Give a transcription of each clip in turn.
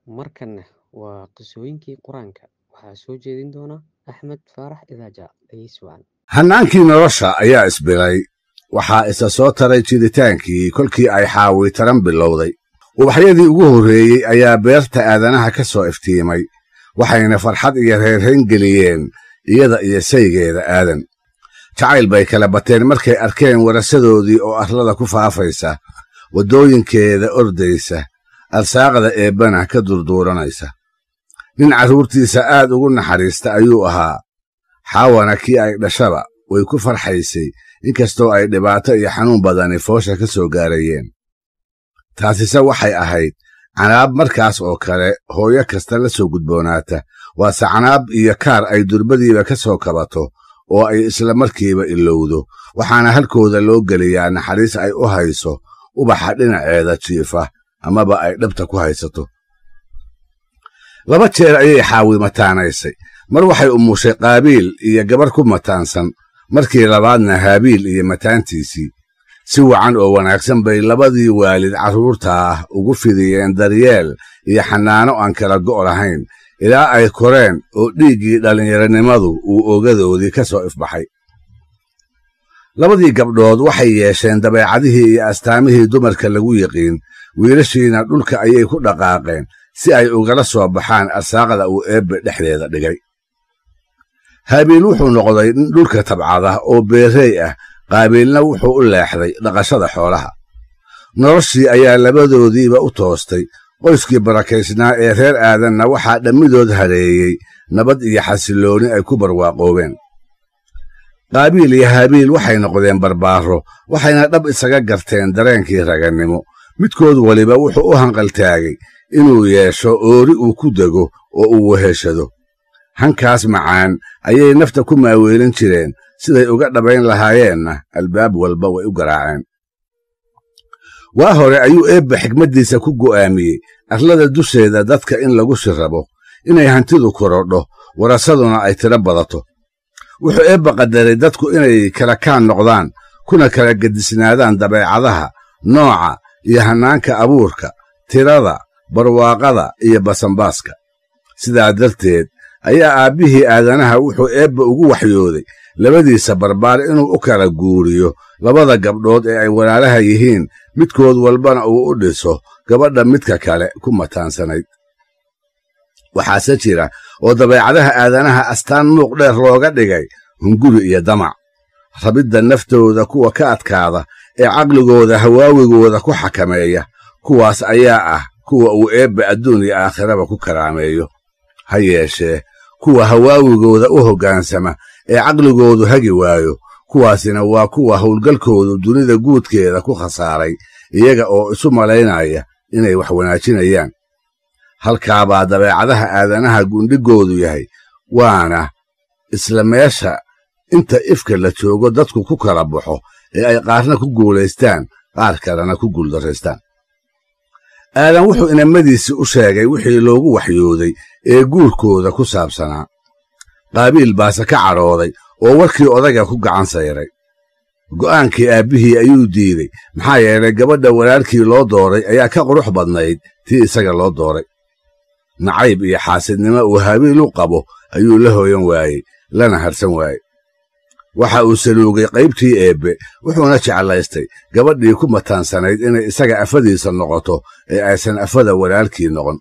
Markanna waa qisooyinkii Quraanka. Waxaa soo jeedin doona Axmed Faarax Idaaja. Dhegeysi wacan. hannaankii nolosha ayaa isbilay waxaa isa soo taray jiritaankii kolkii ay xaawi taran bilowday ubaxyadii ugu horreeyey ayaa beerta aadanaha ka soo iftiimay waxayna farxad iyo reerrayn geliyeen iyada iyo saygeeda aadan jacayl bay kala bateen markay arkeen warasadoodii oo arlada ku faafaysa waddooyinkeeda ordaysa arsaaqda eebbana ka durduuranaysa nin carruurtiisa aad ugu naxariista ayuu ahaa xaawana kii ay dhashaba way ku farxaysay inkastoo ay dhibaato iyo xanuun badani foosha ka soo gaarayeen taasise waxay ahayd canaab markaas oo kale hooyo kasta la soo gudboonaata waase canaab iyo kaar ay durbadiiba ka soo kabato oo ay isla markiiba ilowdo waxaana halkooda loo geliyaa naxariis ay u hayso ubaxa dhinaceeda jiifa amaba ay dhabta ku haysato laba jeer ayay xaawi mataanaysay mar waxay umushay qaabiil iyo gabar ku mataansan markii labaadna haabiil iyo mataantiisii si wacan oo wanaagsan bay labadii waalid carruurta ah ugu fidiyeen daryeel iyo xannaano aan kala go' lahayn ilaa ay koreen oo dhiiggii dhallinyaronimadu uu ogadoodii ka soo ifbaxay labadii gabdhood waxay yeesheen dabeecadihii iyo astaamihii dumarka lagu yiqiin wiilashiina dhulka ayay ku dhaqaaqeen si ay ugala soo baxaan arsaaqda uu eebbe dhexdeeda dhigay haabiil wuxuu noqday nin dhulka tabcada oo beerrey ah qaabiilna wuxuu u leexday dhaqashada xoolaha noloshii ayaa labadoodiiba u toostay qoyskii barakaysnaa ee reer aadanna waxaa dhammidood hareeyey nabad iyo xasillooni ay ku barwaaqoobeen qaabiil iyo haabiil waxay noqdeen barbaaro waxayna dhab isaga garteen dareenkii ragannimo midkood weliba wuxuu u hanqaltaagay inuu yeesho oori uu ku dego oo uu weheshado hankaas macaan ayay nafta ku maaweelin jireen siday uga dhabayn lahaayeenna albaab walba way u garaaceen waa hore ayuu eebbe xigmaddiisa ku go'aamiyey arlada dusheeda dadka in lagu shirrabo inay hantidu korodho warasaduna ay tiro badato wuxuu eebbe qadaray dadku inay kala kaan noqdaan kuna kala gedisnaadaan dabeecadaha nooca iyo hannaanka abuurka tirada barwaaqada iyo basanbaaska sidaa darteed ayaa aabbihii aadanaha wuxuu eebbe ugu waxyooday labadiisa barbaar inuu u kala guuriyo labada gabdhood ee ay walaalaha yihiin midkood walbana uu u dhiso gabadha midka kale ku mataansanayd waxaase jira oo dabeecadaha aadanaha astaan muuq dheer looga dhigay hunguri iyo damac rabidda naftooda kuwa ka adkaada ee caqligooda hawaawigooda ku xakameeya kuwaas ayaa ah kuwa uu eebbe adduun iyo aakhiraba ku karaameeyo ha yeeshee kuwa hawaawigooda u hoggaansama ee caqligoodu hagi waayo kuwaasina waa kuwa howlgalkoodu dunida guudkeeda ku khasaaray iyaga oo isu malaynaya inay wax wanaajinayaan halkaabaa dabeecadaha aadanaha gundhigoodu yahay waana isla meesha inta ifka la joogo dadku ku kala baxo ee ay qaarna ku guulaystaan qaar kalena ku guuldarraystaan aadan wuxuu inamadiisii u sheegay wixii loogu waxyooday ee guurkooda ku saabsanaa qaabiil baase ka cadhooday oo warkii odaga ku gacan sayray go'aankii aabbihii ayuu diiday maxaa yeelay gabadha walaalkii loo dooray ayaa ka qurux badnayd tii isaga loo dooray nacayb iyo xaasidnimo uu haabiil u qabo ayuu la hooyan waayey lana harsan waayey waxa uu saluugay qaybtii eebbe wuxuuna jeclaystay gabadhii ku mataansanayd inay isaga afadiisa noqoto ee aysan afada walaalkii noqon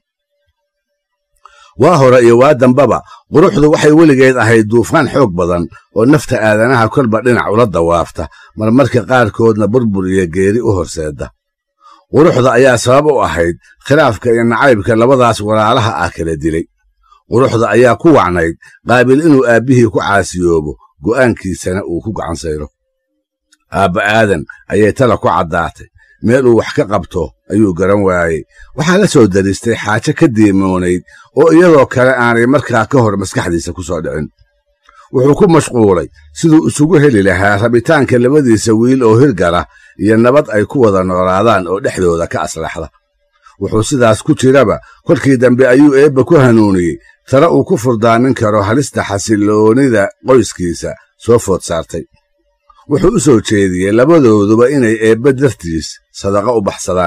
waa hore iyo waa dambaba quruxdu waxay weligeed ahayd duufaan xoog badan oo nafta aadanaha kolba dhinac ula dawaafta marmarka qaarkoodna burbur iyo geeri u horseedda quruxda ayaa sabab u ahayd khilaafka iyo nacaybka labadaas walaalaha ah kala dilay quruxda ayaa ku wacnayd qaabil inuu aabbihii ku caasiyoobo go'aankiisana uu ku gacan sayro aabba aadan ayay tala ku caddaatay meel uu wax ka qabto ayuu garan waayey waxaa la soo daristay xaajo ka diimoonayd oo iyadoo kale aanay markaa ka hor maskaxdiisa ku soo dhicin wuxuu ku mashquulay siduu isugu heli lahaa rabitaanka labadiisa wiil oo hirgala iyo nabad ay ku wada noolaadaan oo dhexdooda ka aslaxda wuxuu sidaas ku jiraba kolkii dambe ayuu eebba ku hanuuniyey tare uu ku furdaamin karo halista xasilloonida qoyskiisa soo food saartay wuxuu u soo jeediyey labadooduba inay eebbe dartiis sadaqa u baxsadaan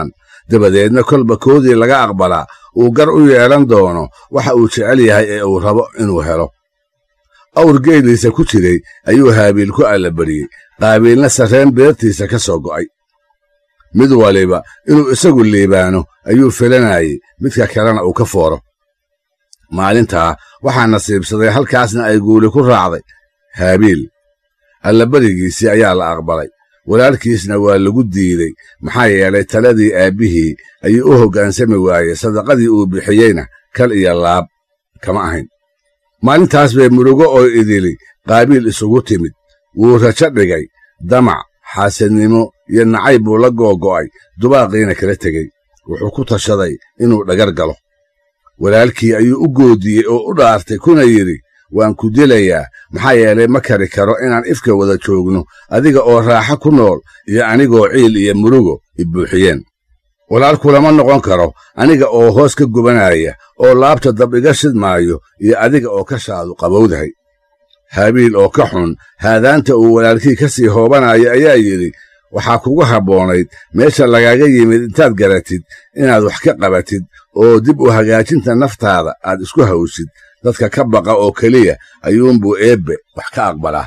dabadeedna kolba koodii laga aqbalaa uu gar u yeelan doono waxa uu jecel yahay ee uu rabo inuu helo awr geeliisa ku jiray ayuu haabiil ku allabariyey qaabiilna sarreen beertiisa ka soo go'ay mid waliba inuu isagu liibaano ayuu filanayey midka kalena uu ka fooro maalintaa waxaa nasiibsaday halkaasna ay guuli ku raacday haabiil allabarigiisii ayaa la aqbalay walaalkiisna waa lagu diiday maxaa yeelay taladii aabbihii ayuu u hoggaansami waayey sadaqadii uu bixiyeyna kal iyo laab kama ahayn maalintaas bay murugo oo idili qaabiil isugu timid wuu rajo dhigay damac xaasadnimo iyo nacayb buu la googo'ay dubaaqiina kala tegey wuxuu ku tashaday inuu dhagar galo walaalkii ayuu u goodiyey oo u dhaartay kuna yidhi waan ku dilayaa maxaa yeelay ma kari karo inaan ifka wada joogno adiga oo raaxo ku nool iyo anigoo ciil iyo murugo i buuxiyeen walaalkulama noqon karo aniga oo hoos ka gubanaya oo laabta dab iga shidmaayo iyo adiga oo ka shaadu qabowdahay haabiil oo ka xun haadaanta uu walaalkii ka sii hoobanayo ayaa yidhi waxaa kugu habboonayd meesha lagaaga yimid intaad garatid inaad wax ka qabatid oo dib u hagaajinta naftaada aad isku hawshid dadka ka baqa oo keliya ayuunbuu eebbe wax ka aqbalaa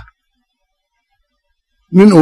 nin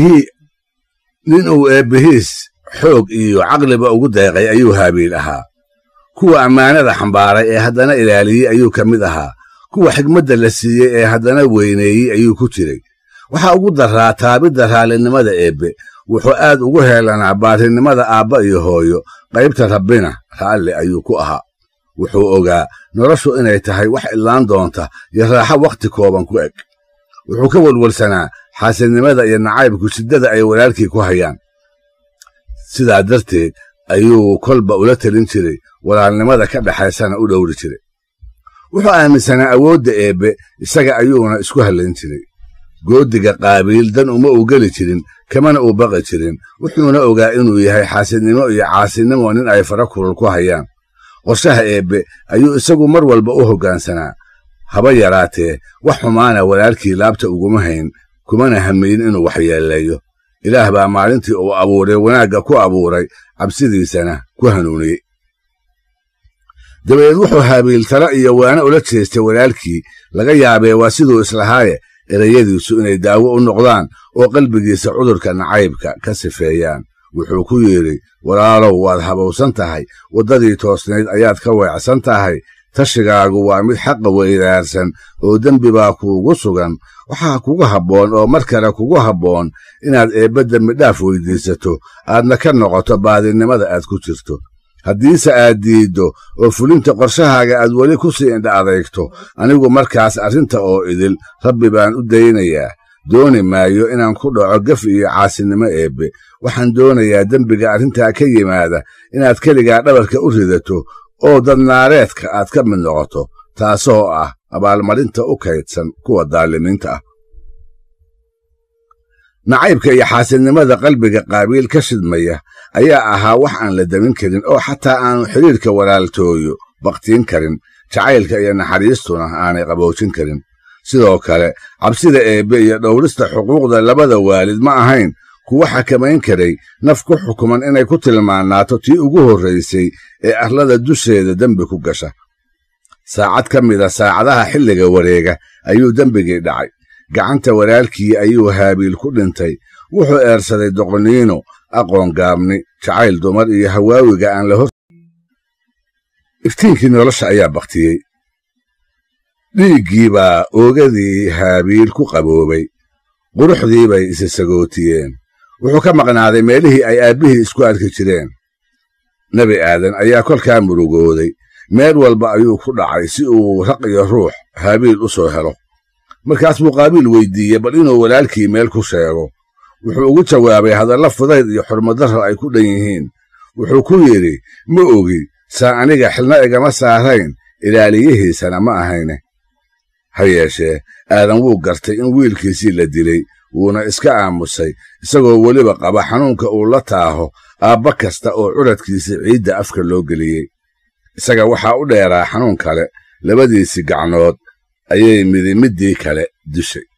uu eebbihiis xoog iyo caqliba ugu deeqay ayuu haabiil ahaa kuwa ammaanada xambaaray ee haddana ilaaliyey ayuu ka mid ahaa kuwa xigmadda la siiyey ee haddana weyneeyey ayuu ku jiray waxaa ugu daraa taabidda raallinimada eebbe wuxuu aad ugu heelanaa baarinimada aabba iyo hooyo qaybta rabbina raalli ayuu ku ahaa wuxuu ogaa noloshu inay tahay wax idlaan doonta iyo raaxo wakhti kooban ku eg wuxuu ka welwelsanaa xaasidnimada iyo nacaybku shiddada ay walaalkii ku hayaan sidaa darteed ayuu kolba ula telin jiray walaalnimada ka dhexaysana u dhowri jiray wuxuu aaminsanaa awoodda eebbe isaga ayuuna isku hallayn jiray goodiga qaabiil dan uma uu geli jirin kamana uu baqi jirin wuxuuna ogaa inuu yahay xaasidnimo iyo caasinimo nin ay fara kulul ku hayaan qorshaha eebbe ayuu isagu mar walba u hoggaansanaa haba yaraatee wax xumaana walaalkii laabta uguma hayn kumana hamayn inuu waxyeeleeyo ilaah baa maalintii uu abuuray wanaagga ku abuuray cabsidiisana ku hanuuniyey dabadeed wuxuu haabiil tala iyo waana ula jeestay walaalkii laga yaabee waa siduu islahaaye erayadiisu inay daawo u noqdaan oo qalbigiisa cudurka nacaybka ka sifeeyaan wuxuu ku yidhi walaalow waad habowsan tahay waddadii toosnayd ayaad ka weecsan tahay tashigaagu waa mid xaqa weydaarsan oo dembi baa kuugu sugan waxaa kugu habboon oo mar kale kugu habboon inaad eebbe dembidhaaf weyddiisato aadna ka noqoto baadinimada aad ku jirto haddiise aad diiddo oo fulinta qorshahaaga aad weli ku sii indha adeegto anigu markaas arrinta oo idil rabbi baan u daynayaa dooni maayo inaan ku dhaco gaf iyo caasinimo eebbe waxaan doonayaa dembiga arrintaa ka yimaada inaad keligaa dhabarka u ridato oo dadnaareedka aad ka mid noqoto taasoo ah abaalmarinta u kaydsan kuwa daalimiinta ah nacaybka iyo xaasidnimada qalbiga qaabiil ka shidmaya ayaa ahaa wax aan la demin karin oo xataa aanu xidhiirka walaaltooyo bakhtiin karin jacaylka iyo naxariistuna aanay qaboojin karin sidoo kale cabsida eebbe iyo dhowrista xuquuqda labada waalid ma ahayn kuwa xakamayn karay naf ku xukuman inay ku tilmaanaato tii ugu horraysay ee arlada dusheeda dembi ku gasha saacad ka mida saacadaha xilliga wareega ayuu dembigii dhacay gacanta walaalkii ayuu haabiil ku dhintay wuxuu eersaday doqoniino aqoon gaabni jacayl dumar iyo hawaawiga aan la hor iftiinkii nolosha ayaa bakhtiyey dhiiggii baa oogadii haabiil ku qaboobay quruxdii bay isa sagootiyeen wuxuu ka maqnaaday meelihii ay aabbihii isku arki jireen nebi aadan ayaa kolkaa murugooday meel walba ayuu ku dhacay si uu raq iyo ruux haabiil u soo helo markaas buu qaabiil weyddiiyey bal inuu walaalkii meel ku sheego wuxuu ugu jawaabay hadalla fudayd iyo xurmadarro ay ku dhan yihiin wuxuu ku yidhi ma ogi saa aniga xilna igama saarayn ilaaliyihiisana ma ahayne ha yeeshee aadan wuu gartay in wiilkiisii la dilay wuuna iska aamusay isagoo weliba qaba xanuunka uu la taaho aabba kasta oo curadkiisa ciidda afka loo geliyey isaga waxaa u dheeraa xanuun kale labadiisii gacnood ayay midi middii kale dishay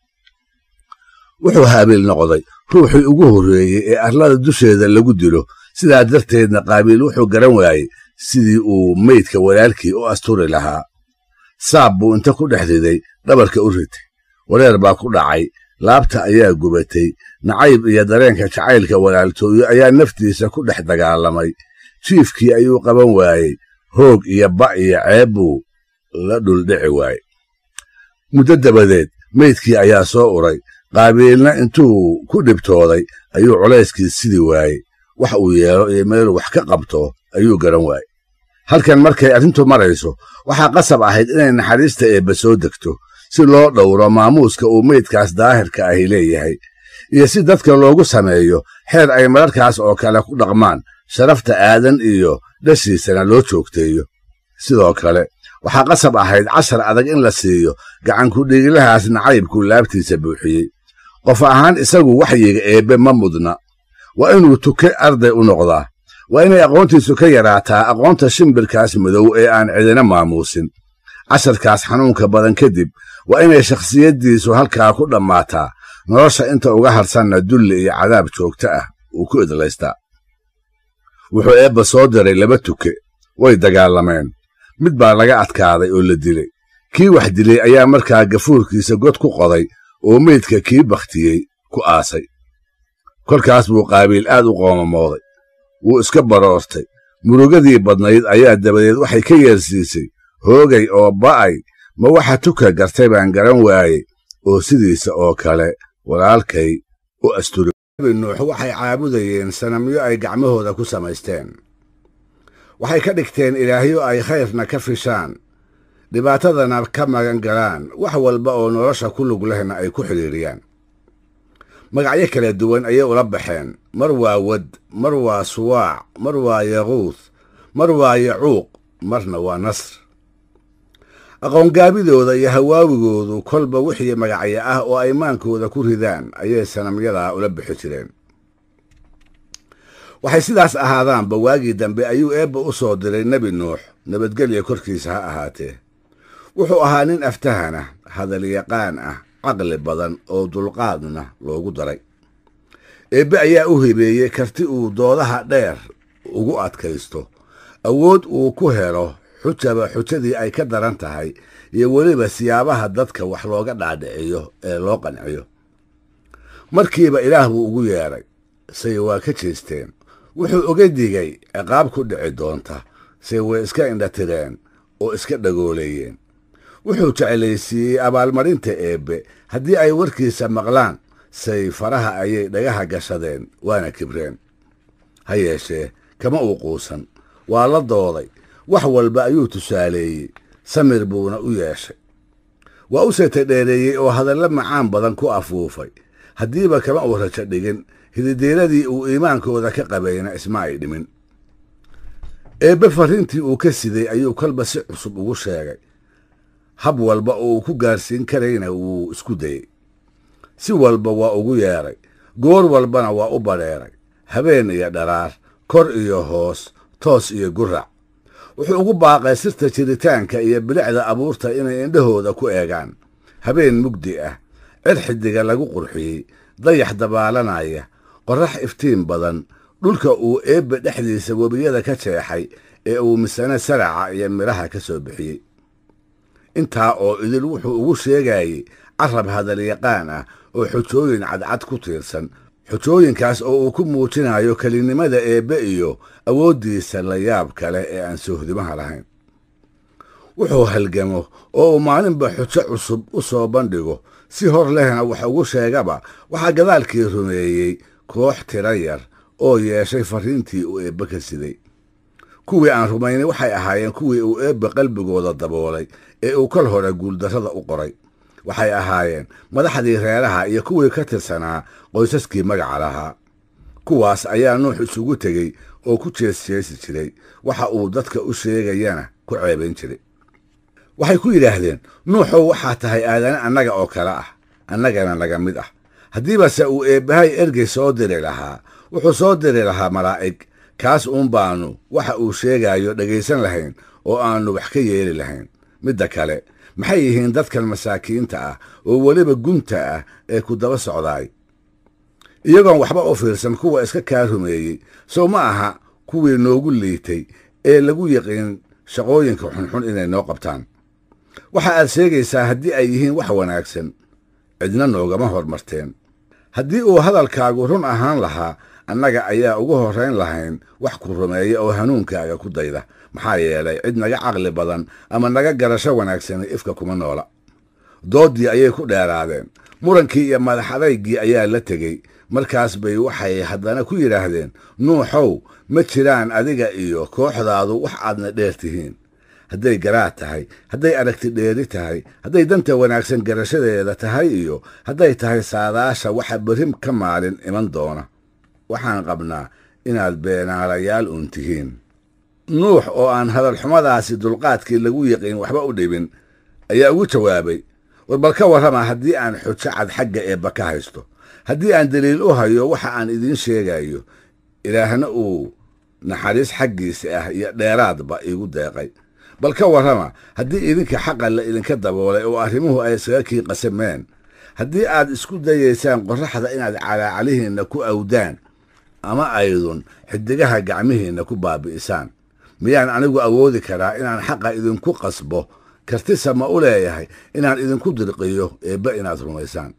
wuxuu haabiil noqday ruuxii ugu horreeyey ee arlada dusheeda lagu dilo sidaa darteedna qaabiil wuxuu garan waayey sidii uu meydka walaalkii u asturi lahaa saab buu inta ku dhex riday dhabarka u ritay wareer baa ku dhacay laabta ayaa gubatay nacayb iyo dareenka jacaylka walaaltooyo ayaa naftiisa ku dhex dagaalamay jiifkii ayuu qaban waayey hoog iyo ba' iyo ceeb buu la dhuldhici waayey muddo dabadeed meydkii ayaa soo uray qaabiilna intuu ku dhibtooday ayuu culayskii sidi waayey wax uu yeelo iyo meeluu wax ka qabto ayuu garan waayey halkan markay arrintu marayso waxaa qasab ahayd inay naxariista eebba soo degto si loo dhowro maamuuska uu meydkaas daahirka ahi leeyahay iyo si dadka loogu sameeyo xeer ay mararkaas oo kale ku dhaqmaan sharafta aadan iyo dhashiisana loo joogteeyo sidoo kale waxaa qasab ahayd cashar adag in la siiyo gacankudhigilahaas nacaybkuu laabtiisa buuxiyey qof ahaan isagu waxyiga eebbe ma mudna waa inuu tuke arday u noqdaa waa inay aqoontiisu ka yaraataa aqoonta shimbirkaas madow ee aan cidina maamuusin casharkaas xanuunka badan kadib waa inay shakhsiyaddiisu halkaa ku dhammaataa nolosha inta uga harsanna dulli iyo cadaab joogto ah uu ku idlaystaa wuxuu eebba soo diray laba tuke way dagaalameen mid baa laga adkaaday oo la dilay kii wax dilay ayaa markaa gafuurkiisa god ku qoday oo meydka kii bakhtiyey ku aasay kolkaas buu qaabiil aad u qoomamooday wuu iska baroortay murugadii badnayd ayaa dabadeed waxay ka yeersiisay hoogay oo ba'ay ma waxa tuka gartay baan garan waayey oo sidiisa oo kale walaalkay u asturay nabi nuux waxay caabudayeen sanamyo ay gacmahooda ku samaysteen waxay ka dhigteen ilaahyo ay khayrna ka fishaan dhibaatadana ka magan galaan wax walba oo nolosha ku lug lehna ay ku xidhiiriyaan magacyo kala duwan ayay ula baxeen mar waa wad mar waa suwaac mar waa yaquuth mar waa yacuuq marna waa nasr aqoongaabidooda iyo hawaawigoodu kolba wixii magacyo ah oo ay maankooda ku ridaan ayay sanamyadaa ula bixi jireen waxay sidaas ahaadaanba waagii dambe ayuu eebba u soo diray nebi nuux nabadgelya korkiisa ha ahaatee wuxuu ahaa nin aftahana hadalyaqaan ah caqli badan oo dulqaadna loogu daray eebbe ayaa u hibeeyey karti uu doodaha dheer ugu adkaysto awood uu ku helo xujaba xujadii ay ka daran tahay iyo weliba siyaabaha dadka wax looga dhaadhiciyo ee loo qanciyo markiiba ilaah buu ugu yeedhay say waa ka jeesteen wuxuu oga digay ciqaab ku dhici doonta say way iska indhatireen oo iska dhagooleeyeen wuxuu jeclaysiiyey abaalmarinta eebbe haddii ay warkiisa maqlaan say faraha ayay dhagaha gashadeen waana kibreen ha yeeshee kama uu quusan waa la dooday wax walba ayuu tusaaleeyey samir buuna u yeeshay waa u seeta dheereeyey oo hadallo macaan badan ku afuufay haddiiba kama uu rajo dhigin hididiiradii uu iimaankooda ka qabayna isma ay dhimin eebbe farriintii uu ka siday ayuu kolba si cusub ugu sheegay hab walba oo uu ku gaarsiin karayna wuu isku dayey si walba waa ugu yeedhay goor walbana waa u badheeray habeen iyo dharaar kor iyo hoos toos iyo gurac wuxuu ugu baaqay sirta jiritaanka iyo bilicda abuurta inay indhahooda ku eegaan habeen mugdi ah cir xidiga lagu qurxiyey dayax dabaalanaya qorrax iftiin badan dhulka uu eebbe dhexdiisa webiyada ka jeexay ee uu misane saraca iyo midhaha ka soo bixiyey intaa oo idil wuxuu ugu sheegayey carab hadalyaqaan ah oo xujooyin cadcad ku tiirsan xujooyinkaas oo uu ku muujinayo kelinimada eebbe iyo awooddiisa la yaab kale ee aan soohdimaha lahayn wuxuu halgamo oo uu maalinba xujo cusub u soo bandhigo si hor lehna wax ugu sheegaba waxaa gadaalkii rumeeyey koox tira yar oo yeeshay farriintii uu eebbe ka siday kuwii aan rumaynay waxay ahaayeen kuwii uu eebbe qalbigooda daboolay ee uu kol hore guuldarrada u qoray waxay ahaayeen madaxdii reeraha iyo kuwii ka tirsanaa qoysaskii magaca lahaa kuwaas ayaa nuux isugu tegey oo ku jeesjeesi jiray waxa uu dadka u sheegayana ku ceebayn jiray waxay ku yidhaahdeen nuuxow waxaa tahay aadane annaga oo kale ah annagana naga mid ah haddiibase uu eebbahay ergey soo diri lahaa wuxuu soo diri lahaa malaa'ig kaas uun baannu waxa uu sheegayo dhegaysan lahayn oo aannu wax ka yeeli lahayn midda kale maxay yihiin dadkan masaakiinta ah oo weliba gunta ah ee ku daba socdaay iyagoon waxba u fiirsan kuwa iska kaa rumeeyey sow ma aha kuwii noogu liitay ee lagu yaqiin shaqooyinka xunxun inay noo qabtaan waxa aad sheegaysaa haddii ay yihiin wax wanaagsan cidna noogama hormarteen haddii uu hadalkaagu run ahaan lahaa annaga ayaa ugu horrayn lahayn wax ku rumeeya oo hanuunkaaga ku dayda maxaa yeelay cid naga caqli badan ama naga garasho wanaagsan ifka kuma noola dooddii ayay ku dheeraadeen murankii iyo madax adaygii ayaa la tegey markaas bay waxay haddana ku yidhaahdeen nuuxow ma jiraan adiga iyo kooxdaadu wax aadna dheer tihiin hadday garaad tahay hadday aragti dheeri tahay hadday danta wanaagsan garashadeeda tahay iyo hadday tahay saadaasha waxa berri ka maalin iman doona waxaan qabnaa inaad beenaalayaal uun tihiin nuux oo aan hadalxumadaasi dulqaadkii lagu yiqiin waxba u dhibin ayaa ugu jawaabay war bal ka warrama haddii aan xujo cad xagga eebba ka haysto haddii aan deliil u hayo waxa aan idiin sheegayo ilaahna uu naxariis xaggiisa ah iyo dheeraadba iigu deeqay bal ka warrama haddii idinka xaqa la idinka daboolay oo arrimuhu ay isaga kii qasameen haddii aad isku dayaysaan qorraxda inaad calaacalihiinna ku awdaan ama aydun xidigaha gacmihiinna ku baabi'isaan miyaan anigu awoodi karaa inaan xaqa idinku qasbo kartisa ma u leeyahay inaan idinku dirqiyo eebba inaad rumaysaan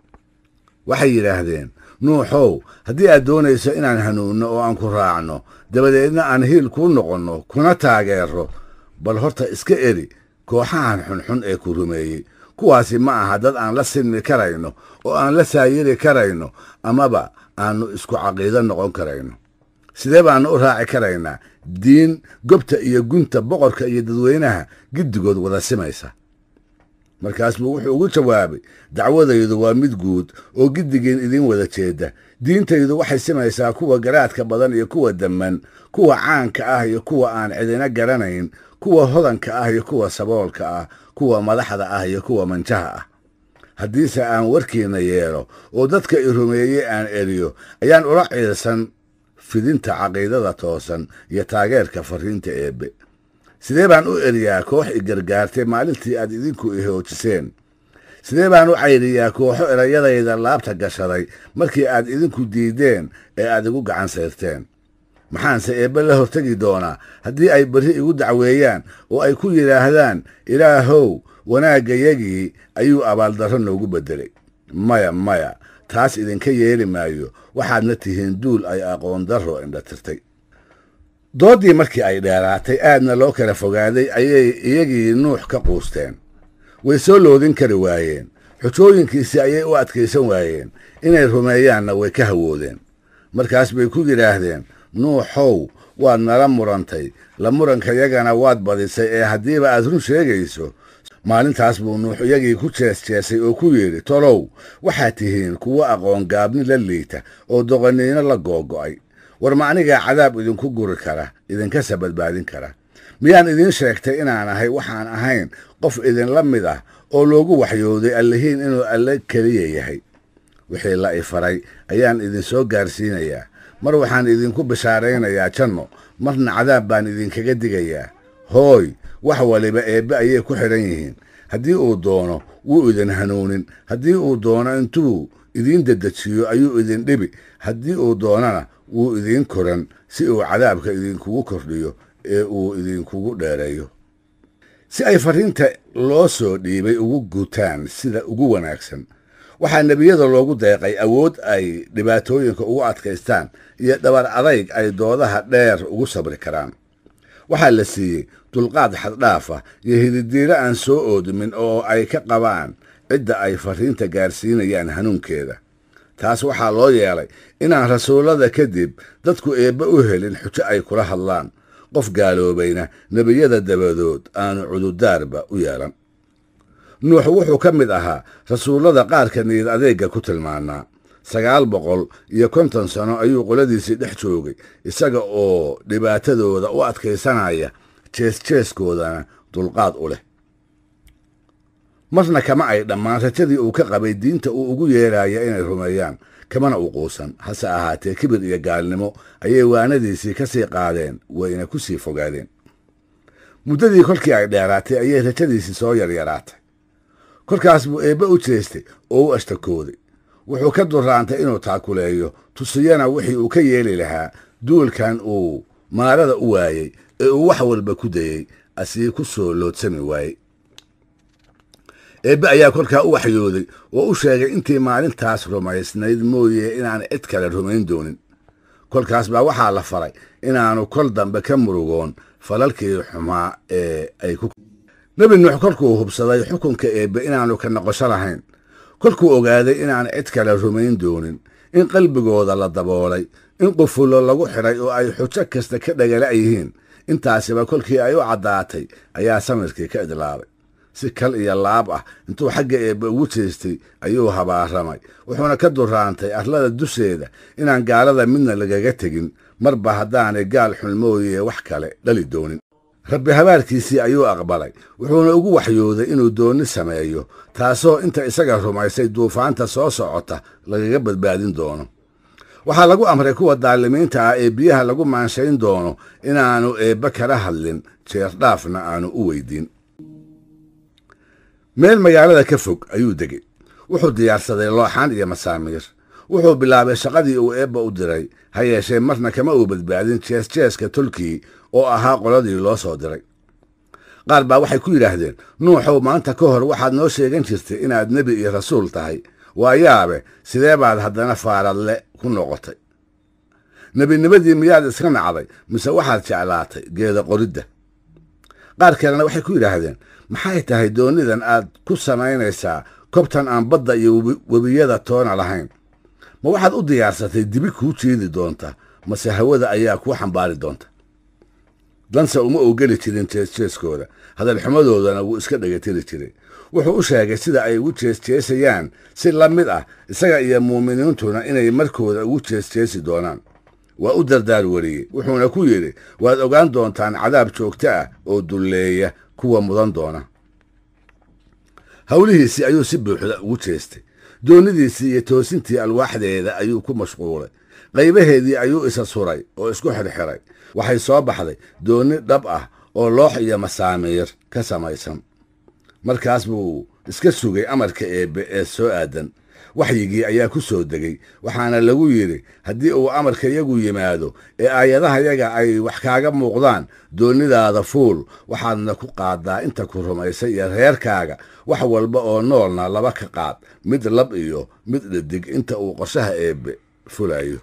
waxay yidhaahdeen nuuxow haddii aad doonayso inaan hanuunno oo aan ku raacno dabadeedna aan hiil kuu noqonno kuna taageero bal horta iska eri kooxahan xunxun ee ku rumeeyey kuwaasi ma aha dad aan la sinmi karayno oo aan la saayiri karayno amaba aannu isku caqiido noqon karayno sidee baannu u raaci karaynaa diin gobta iyo gunta boqorka iyo dadweynaha giddigood wada simaysa markaas buu wuxuu ugu jawaabay dacwadaydu waa mid guud oo giddigiin idiin wada jeedda diintaydu waxay simaysaa kuwa garaadka badan iyo kuwa damman kuwa caanka ah iyo kuwa aan cidina garanayn kuwa hodanka ah iyo kuwa saboolka ah kuwa madaxda ah iyo kuwa manjaha ah haddiise aan warkiinna yeelo oo dadka i rumeeyey aan eriyo ayaan ula ciilsan fidinta caqiidada toosan iyo taageerka farriinta eebbe sidee baan u eriyaa koox i gargaartay maalintii aad idinku i hoojiseen sidee baan u cayriyaa kooxo erayadayda laabta gashaday markii aad idinku diideen ee aad igu gacan sayrteen maxaanse eebbe la hortegi doonaa haddii ay berri igu dacweeyaan oo ay ku yidhaahdaan ilaahow wanaaggayagii ayuu abaaldarro noogu beddelay maya maya taas idinka yeeli maayo waxaadna tihiin duul ay aqoon darro indhatirtay dooddii markii ay dheeraatay aadna loo kala fogaaday ayay iyagii nuux ka quusteen way soo loodin kari waayeen xujooyinkiisii ayay u adkaysan waayeen inay rumeeyaanna way ka hawoodeen markaas bay ku yidhaahdeen nuuxow waad nala murantay la murankayagana waad badisay ee haddiiba aad run sheegayso maalintaas buu nuux iyagii ku jeesjeesay oo ku yidhi tolow waxaad tihiin kuwo aqoon gaabni la liita oo doqoniino la googo'ay war ma anigaa cadaab idinku guri kara idinkasa badbaadin kara miyaan idiin sheegtay inaan ahay waxaan ahayn qof idinla mid ah oo loogu waxyooday allihiin inuu alle keliya yahay wixii la i faray ayaan idinsoo gaarsiinayaa mar waxaan idinku bishaaraynayaa janno marna cadaab baan idinkaga digayaa hooy wax waliba eebbe ayay ku xidhan yihiin haddii uu doono wuu idin hanuunin haddii uu doono intuu idiin dedejiyo ayuu idin dhibi haddii uu doonana wuu idiin koran si uu cadaabka idinkugu kordhiyo ee uu idinkugu dheereeyo si ay farriinta loo soo dhiibay ugu gutaan sida ugu wanaagsan waxaa nebiyada loogu deeqay awood ay dhibaatooyinka ugu adkaystaan iyo dhabar adayg ay doodaha dheer ugu sabri karaan waxaa la siiyey dulqaad xaddhaafa iyo hididiiro aan soo oodmin oo ay ka qabaan cidda ay farriinta gaarsiinayaan hanuunkeeda taas waxaa loo yeelay inaan rasuullada kadib dadku eebbe u helin xujo ay kula hadlaan qof gaaloobayna nebiyada dabadood aanu cududaarba u yeelan nuux wuxuu ka mid ahaa rasuullada qaarka niyad adeegga ku tilmaanaa sagaal boqol iyo konton sano ayuu qoladiisii dhex joogay isaga oo dhibaatadooda u adkaysanaya jeesjeeskoodana dulqaad u leh marna kama ay dhammaan rajadii uu ka qabay diinta uu ugu yeeraya inay rumeeyaan kamana u quusan hase ahaatee kibir iyo gaalnimo ayay waanadiisii ka sii qaadeen wayna ku sii fogaadeen muddadii kolkii ay dheeraatay ayay rajadiisii soo yaryaraatay kolkaas buu eebbe u jeestay oo u ashtakooday wuxuu ka duraantay inuu taakuleeyo tusiyana wixii uu ka yeeli lahaa duulkan uu maarada u waayey ee uu wax walba ku dayey asii ku soo loodsami waayey eebbe ayaa kolkaa u waxyooday oo u sheegay intii maalintaas rumaysnayd mooye inaan cid kale rumayn doonin kolkaas baa waxaa la faray inaanu kol dambe ka murugoon falalkii xumaa ee ay ku nebi nuux kolkuu hubsaday xukunka eebbe inaanu ka noqosho lahayn kolkuu ogaaday inaan cid kale rumayn doonin in qalbigooda la daboolay in qufullo lagu xidhay oo ay xujo kasta ka dhagala yihiin intaasiba kolkii ay u caddaatay ayaa samirkii ka idlaabay si kal iyo laab ah intuu xagga eebbe ugu jeestay ayuu habaaramay wuxuuna ka duraantay arlada dusheeda inaan gaalada midna lagaga tegin marba haddaanay gaal xun mooye wax kale dhali doonin rabbi habaarkiisii ayuu aqbalay wuxuuna ugu waxyooday inuu doonni sameeyo taasoo inta isaga rumaysay duufaanta soo socota lagaga badbaadin doono waxaa lagu amray kuwa daalimiinta ah ee biyaha lagu maanshayn doono inaanu eebbe kala hadlin jeerdhaafna aanu u weydiin meel magaalada ka fog ayuu degey wuxuu diyaarsaday looxaan iyo masaamiir wuxuu bilaabay shaqadii uu eebba u diray ha yeeshee marna kama uu badbaadin jeesjeeska tolkii oo ahaa qoladii loo soo diray qaar baa waxay ku yidhaahdeen nuuxow maanta ka hor waxaad noo sheegan jirtay inaad nebi iyo rasuul tahay waa yaabe sidee baad haddana faaradle ku noqotay nebinimadii miyaad iska nacday mise waxaad jeclaatay geeda qoridda qaar kalena waxay ku yidhaahdeen maxay tahay doonnidan aad ku samaynaysaa kobtan aan badda iyo webiyada toona lahayn ma waxaad u diyaarsatay dibi kuu jeedi doonta mase hawada ayaa kuu xambaari doonta danse uma uu geli jirin jeesjeeskooda hadalxumadoodana wuu iska dhegatiri jiray wuxuu u sheegay sida ay ugu jeesjeesayaan si la mid ah isaga iyo muuminiintuna inay markooda ugu jeesjeesi doonaan waa u dardaar wariyey wuxuuna ku yidhi waad ogaan doontaan cadaab joogto ah oo dulleeya kuwa mudan doona howlihiisii ayuu si buuxda ugu jeestay doonnidiisii iyo toosintii alwaaxdeeda ayuu ku mashquulay qaybaheedii ayuu isa suray oo isku xirxiray waxay soo baxday doonni dhab ah oo loox iyo masaamiir ka samaysan markaas buu iska sugay amarka eebbe ee soo aadan waxyigii ayaa ku soo degay waxaana lagu yidhi haddii uu amarka yagu yimaado ee aayadahayaga ay wax kaaga muuqdaan doonnidaada fuul waxaadna ku qaaddaa inta ku rumaysay iyo reerkaaga wax walba oo noolna laba ka qaad mid lab iyo mid dhadig inta uu qorshaha eebbe fulayo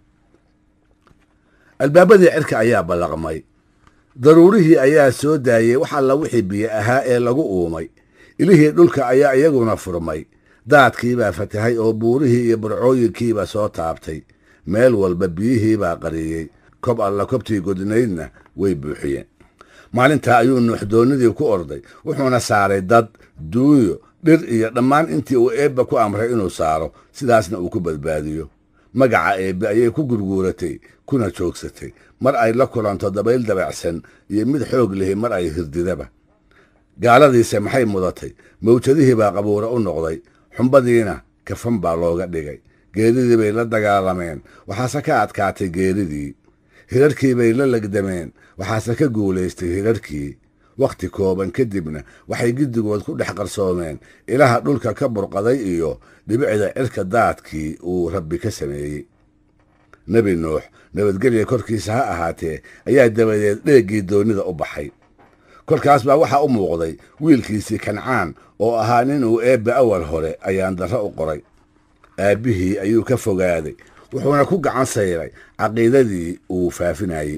albaabadii cirka ayaa ballaqmay daruurihii ayaa soo daayey wax alla wixii biyo ahaa ee lagu uumay ilihii dhulka ayaa iyaguna furmay daadkiibaa fatahay oo buurihii iyo burcooyinkiiba soo taabtay meel walba biyihiibaa qariyey kob alla kobtii godnaydna way buuxiyeen maalintaa ayuu nuux doonnidii ku orday wuxuuna saaray dad duunyo dhir iyo dhammaan intii uu eebba ku amray inuu saaro sidaasna uu ku badbaadiyo magaca eebbe ayay ku gurguuratay kuna joogsatay mar ay la kulanto dabayl dabacsan iyo mid xoog lihi mar ay hirdidaba gaaladiise maxay mudatay mawjadihii baa qabuuro u noqday xumbadiina kafan baa looga dhigay geeridii bay la dagaalameen waxaase ka adkaatay geeridii hirarkii bay la legdameen waxaase ka guulaystay hirarkii wakhti kooban kadibna waxay giddigood ku dhex qarsoomeen ilaha dhulka ka burqaday iyo dhibicda cirka daadkii uu rabbi ka sameeyey nebi nuux nabadgelya korkiisa ha ahaatee ayaa dabadeed dheeggii doonnida u baxay kolkaas baa waxaa u muuqday wiilkiisii kancaan oo ahaa nin uu eebbe awal hore ayaan darro u qoray aabbihii ayuu ka fogaaday wuxuuna ku gacan sayray caqiidadii uu faafinayey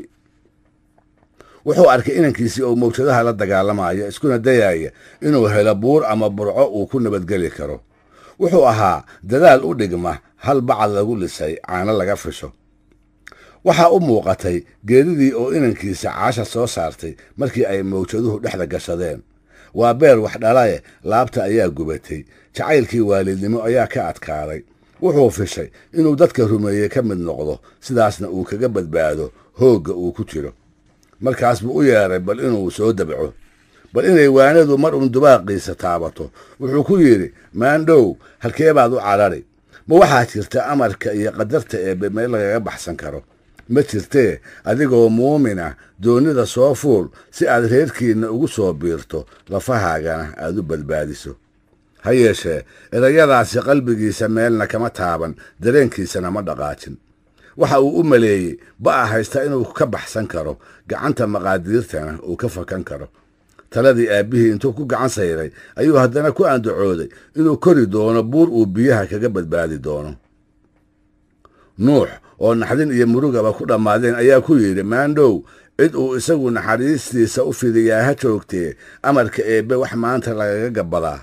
wuxuu arkay inankiisii oo mawjadaha la dagaalamaya iskuna dayaaya inuu helo buur ama burco uu ku nabadgeli karo wuxuu ahaa dadaal u dhigma hal bacad lagu lisay caano laga fisho waxaa u muuqatay geedidii oo inankiisa caasha soo saartay markii ay mawjaduhu dhexda gashadeen waa beer wax dhalae laabta ayaa gubatay jacaylkii waalidnimo ayaa ka adkaaday wuxuu fishay inuu dadka rumeeye ka mid noqdo sidaasna uu kaga badbaado hoogga uu ku jiro markaas buu u yeedhay bal inuu soo dabco bal inay waanadu mar uun dubaaqiisa taabato wuxuu ku yidhi maandhow halkee baad u cadhari ma waxaa jirta amarka iyo qadarta eebbe meel lagaga baxsan karo ma jirtee adigoo muumin ah doonnida soo fuul si aad reerkiinna ugu soo biirto lafahaagana aad u badbaadiso ha yeeshee erayadaasi qalbigiisa meelna kama taaban dareenkiisana ma dhaqaajin waxa uu u maleeyey ba'a haysta inuu ka baxsan karo gacanta maqaadiirtana uu ka fakan karo taladii aabbihii intuu ku gacan sayray ayuu haddana ku andacooday inuu kori doono buur uu biyaha kaga badbaadi doono nuux oo naxdin iyo murugaba ku dhammaadeen ayaa ku yidhi maandhow cid uu isagu naxariistiisa u fidiyaa ha joogtee amarka eebbe wax maanta lagaga gabbadaa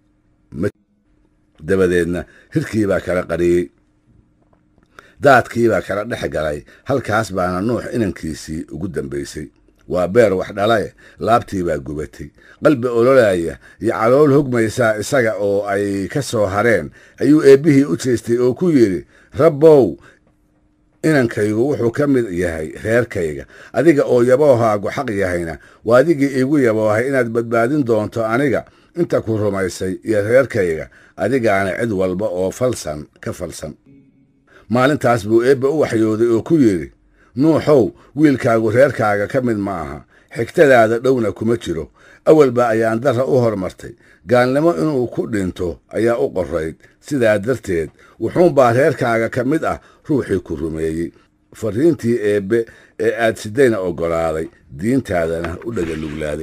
dabadeedna hirkii baa kala qariyey daadkii baa kala dhex galay halkaas baana nuux inankiisii ugu dambaysay waa beer wax dhalae laabtii baa gubatay qalbi ololaya iyo calool hogmaysaa isaga oo ay ka soo hareen ayuu eebbihii u jeestay oo ku yidhi rabbow inankaygu wuxuu ka mid yahay reerkayga adiga oo yaboohaagu xaq yahayna waa adigii iigu yaboohay inaad badbaadin doonto aniga inta ku rumaysay iyo reerkayga adigaana cid walba oo falsan ka falsan maalintaas buu eebbe u waxyooday oo ku yidhi nuuxow wiilkaagu reerkaaga ka mid ma aha xigtadaada dhowna kuma jiro awalba ayaan darra u hormartay gaalnimo inuu ku dhinto ayaa u qorrayd sidaa darteed wuxuunbaa reerkaaga ka mid ah ruuxii ku rumeeyey farriintii eebbe ee aad sidayna oggolaaday diintaadana u dhagaluglaaday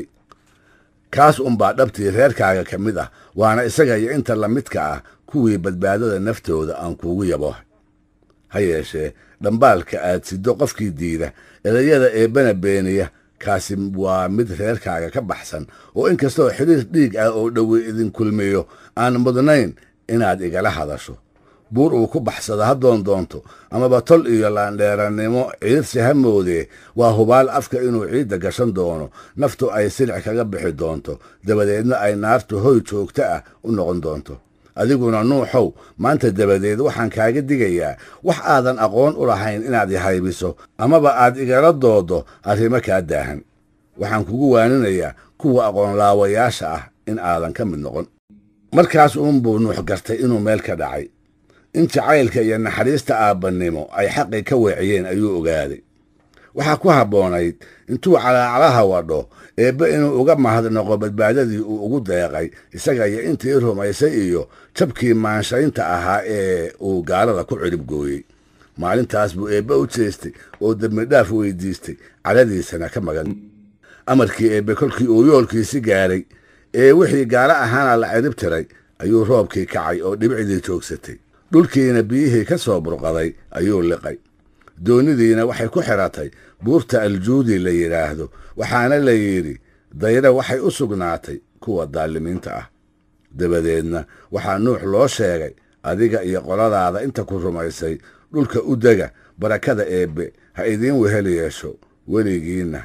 kaas unbaa dhabtii reerkaaga ka mid ah waana isaga iyo inta la midka ah kuwii badbaadada naftooda aan kuugu yaboohay ha yeeshee dhambaalka aad siddo qofkii diida erayada eebbana beeniya kaasi waa mid reerkaaga ka baxsan oo inkastoo xidhiir dhiig ah oo dhowe idin kulmiyo aan mudnayn inaad igala hadasho buur uu ku baxsado ha doon doonto amaba tol iyo laandheerannimo ciirsi ha moodee waa hubaal afka inuu ciidda gashan doono naftu ay silic kaga bixi doonto dabadeedna ay naartu hoy joogto ah u noqon doonto adiguna nuuxow maanta dabadeed waxaan kaaga digayaa wax aadan aqoon u lahayn inaad ihaybiso amaba aad igala doodo arrimo kaa daahan waxaan kugu waaninayaa kuwa aqoonlaawayaasha ah in aadan ka mid noqon markaas uunbuu nuux gartay inuu meel ka dhacay in jacaylka iyo naxariista aabbannimo ay xaqii ka weeciyeen ayuu ogaaday waxaa ku habboonayd intuu calaacalaha wadho eebbe inuu uga mahadnaqo badbaadadii uu ugu deeqay isaga iyo intii rumaysay iyo jabkii maanshaynta ahaa ee uu gaalada ku cirib gooyey maalintaas buu eebbe u jeestay oo dembidhaaf weydiistay cadhadiisana ka magan amarkii eebbe kolkii uu yoolkiisi gaadhay ee wixii gaalo ahaana la cirib tiray ayuu roobkii kacay oo dhibicdii joogsatay dhulkiina biyihii ka soo burqaday ayuu liqay doonidiina waxay ku xidhatay buurta aljuudi la yidhaahdo waxaana la yidhi dayre waxay u sugnaatay kuwa daalimiinta ah dabadeedna waxaa nuux loo sheegay adiga iyo qoladaada inta ku rumaysay dhulka u dega barakada eebbe ha idiin wehel yeesho weligiinna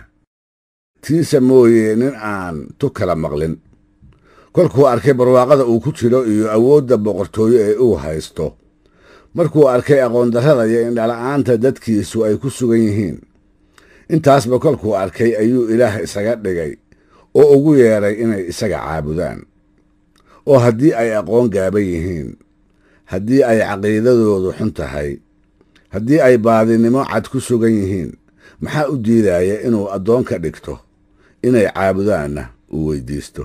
tiisa mooye nin aan tu kala maqlin kolkuu arkay barwaaqada uu ku jiro iyo awoodda boqortooyo ee uu haysto markuu arkay aqoondarrada iyo indhala'aanta dadkiisu ay ku sugan yihiin intaasba kolkuu arkay ayuu ilaah isaga dhigay oo ugu yeedhay inay isaga caabudaan oo haddii ay aqoon gaaban yihiin haddii ay caqiidadoodu xun tahay haddii ay baadinimo cad ku sugan yihiin maxaa u diidaya inuu addoon ka dhigto inay caabudaanna uu weydiisto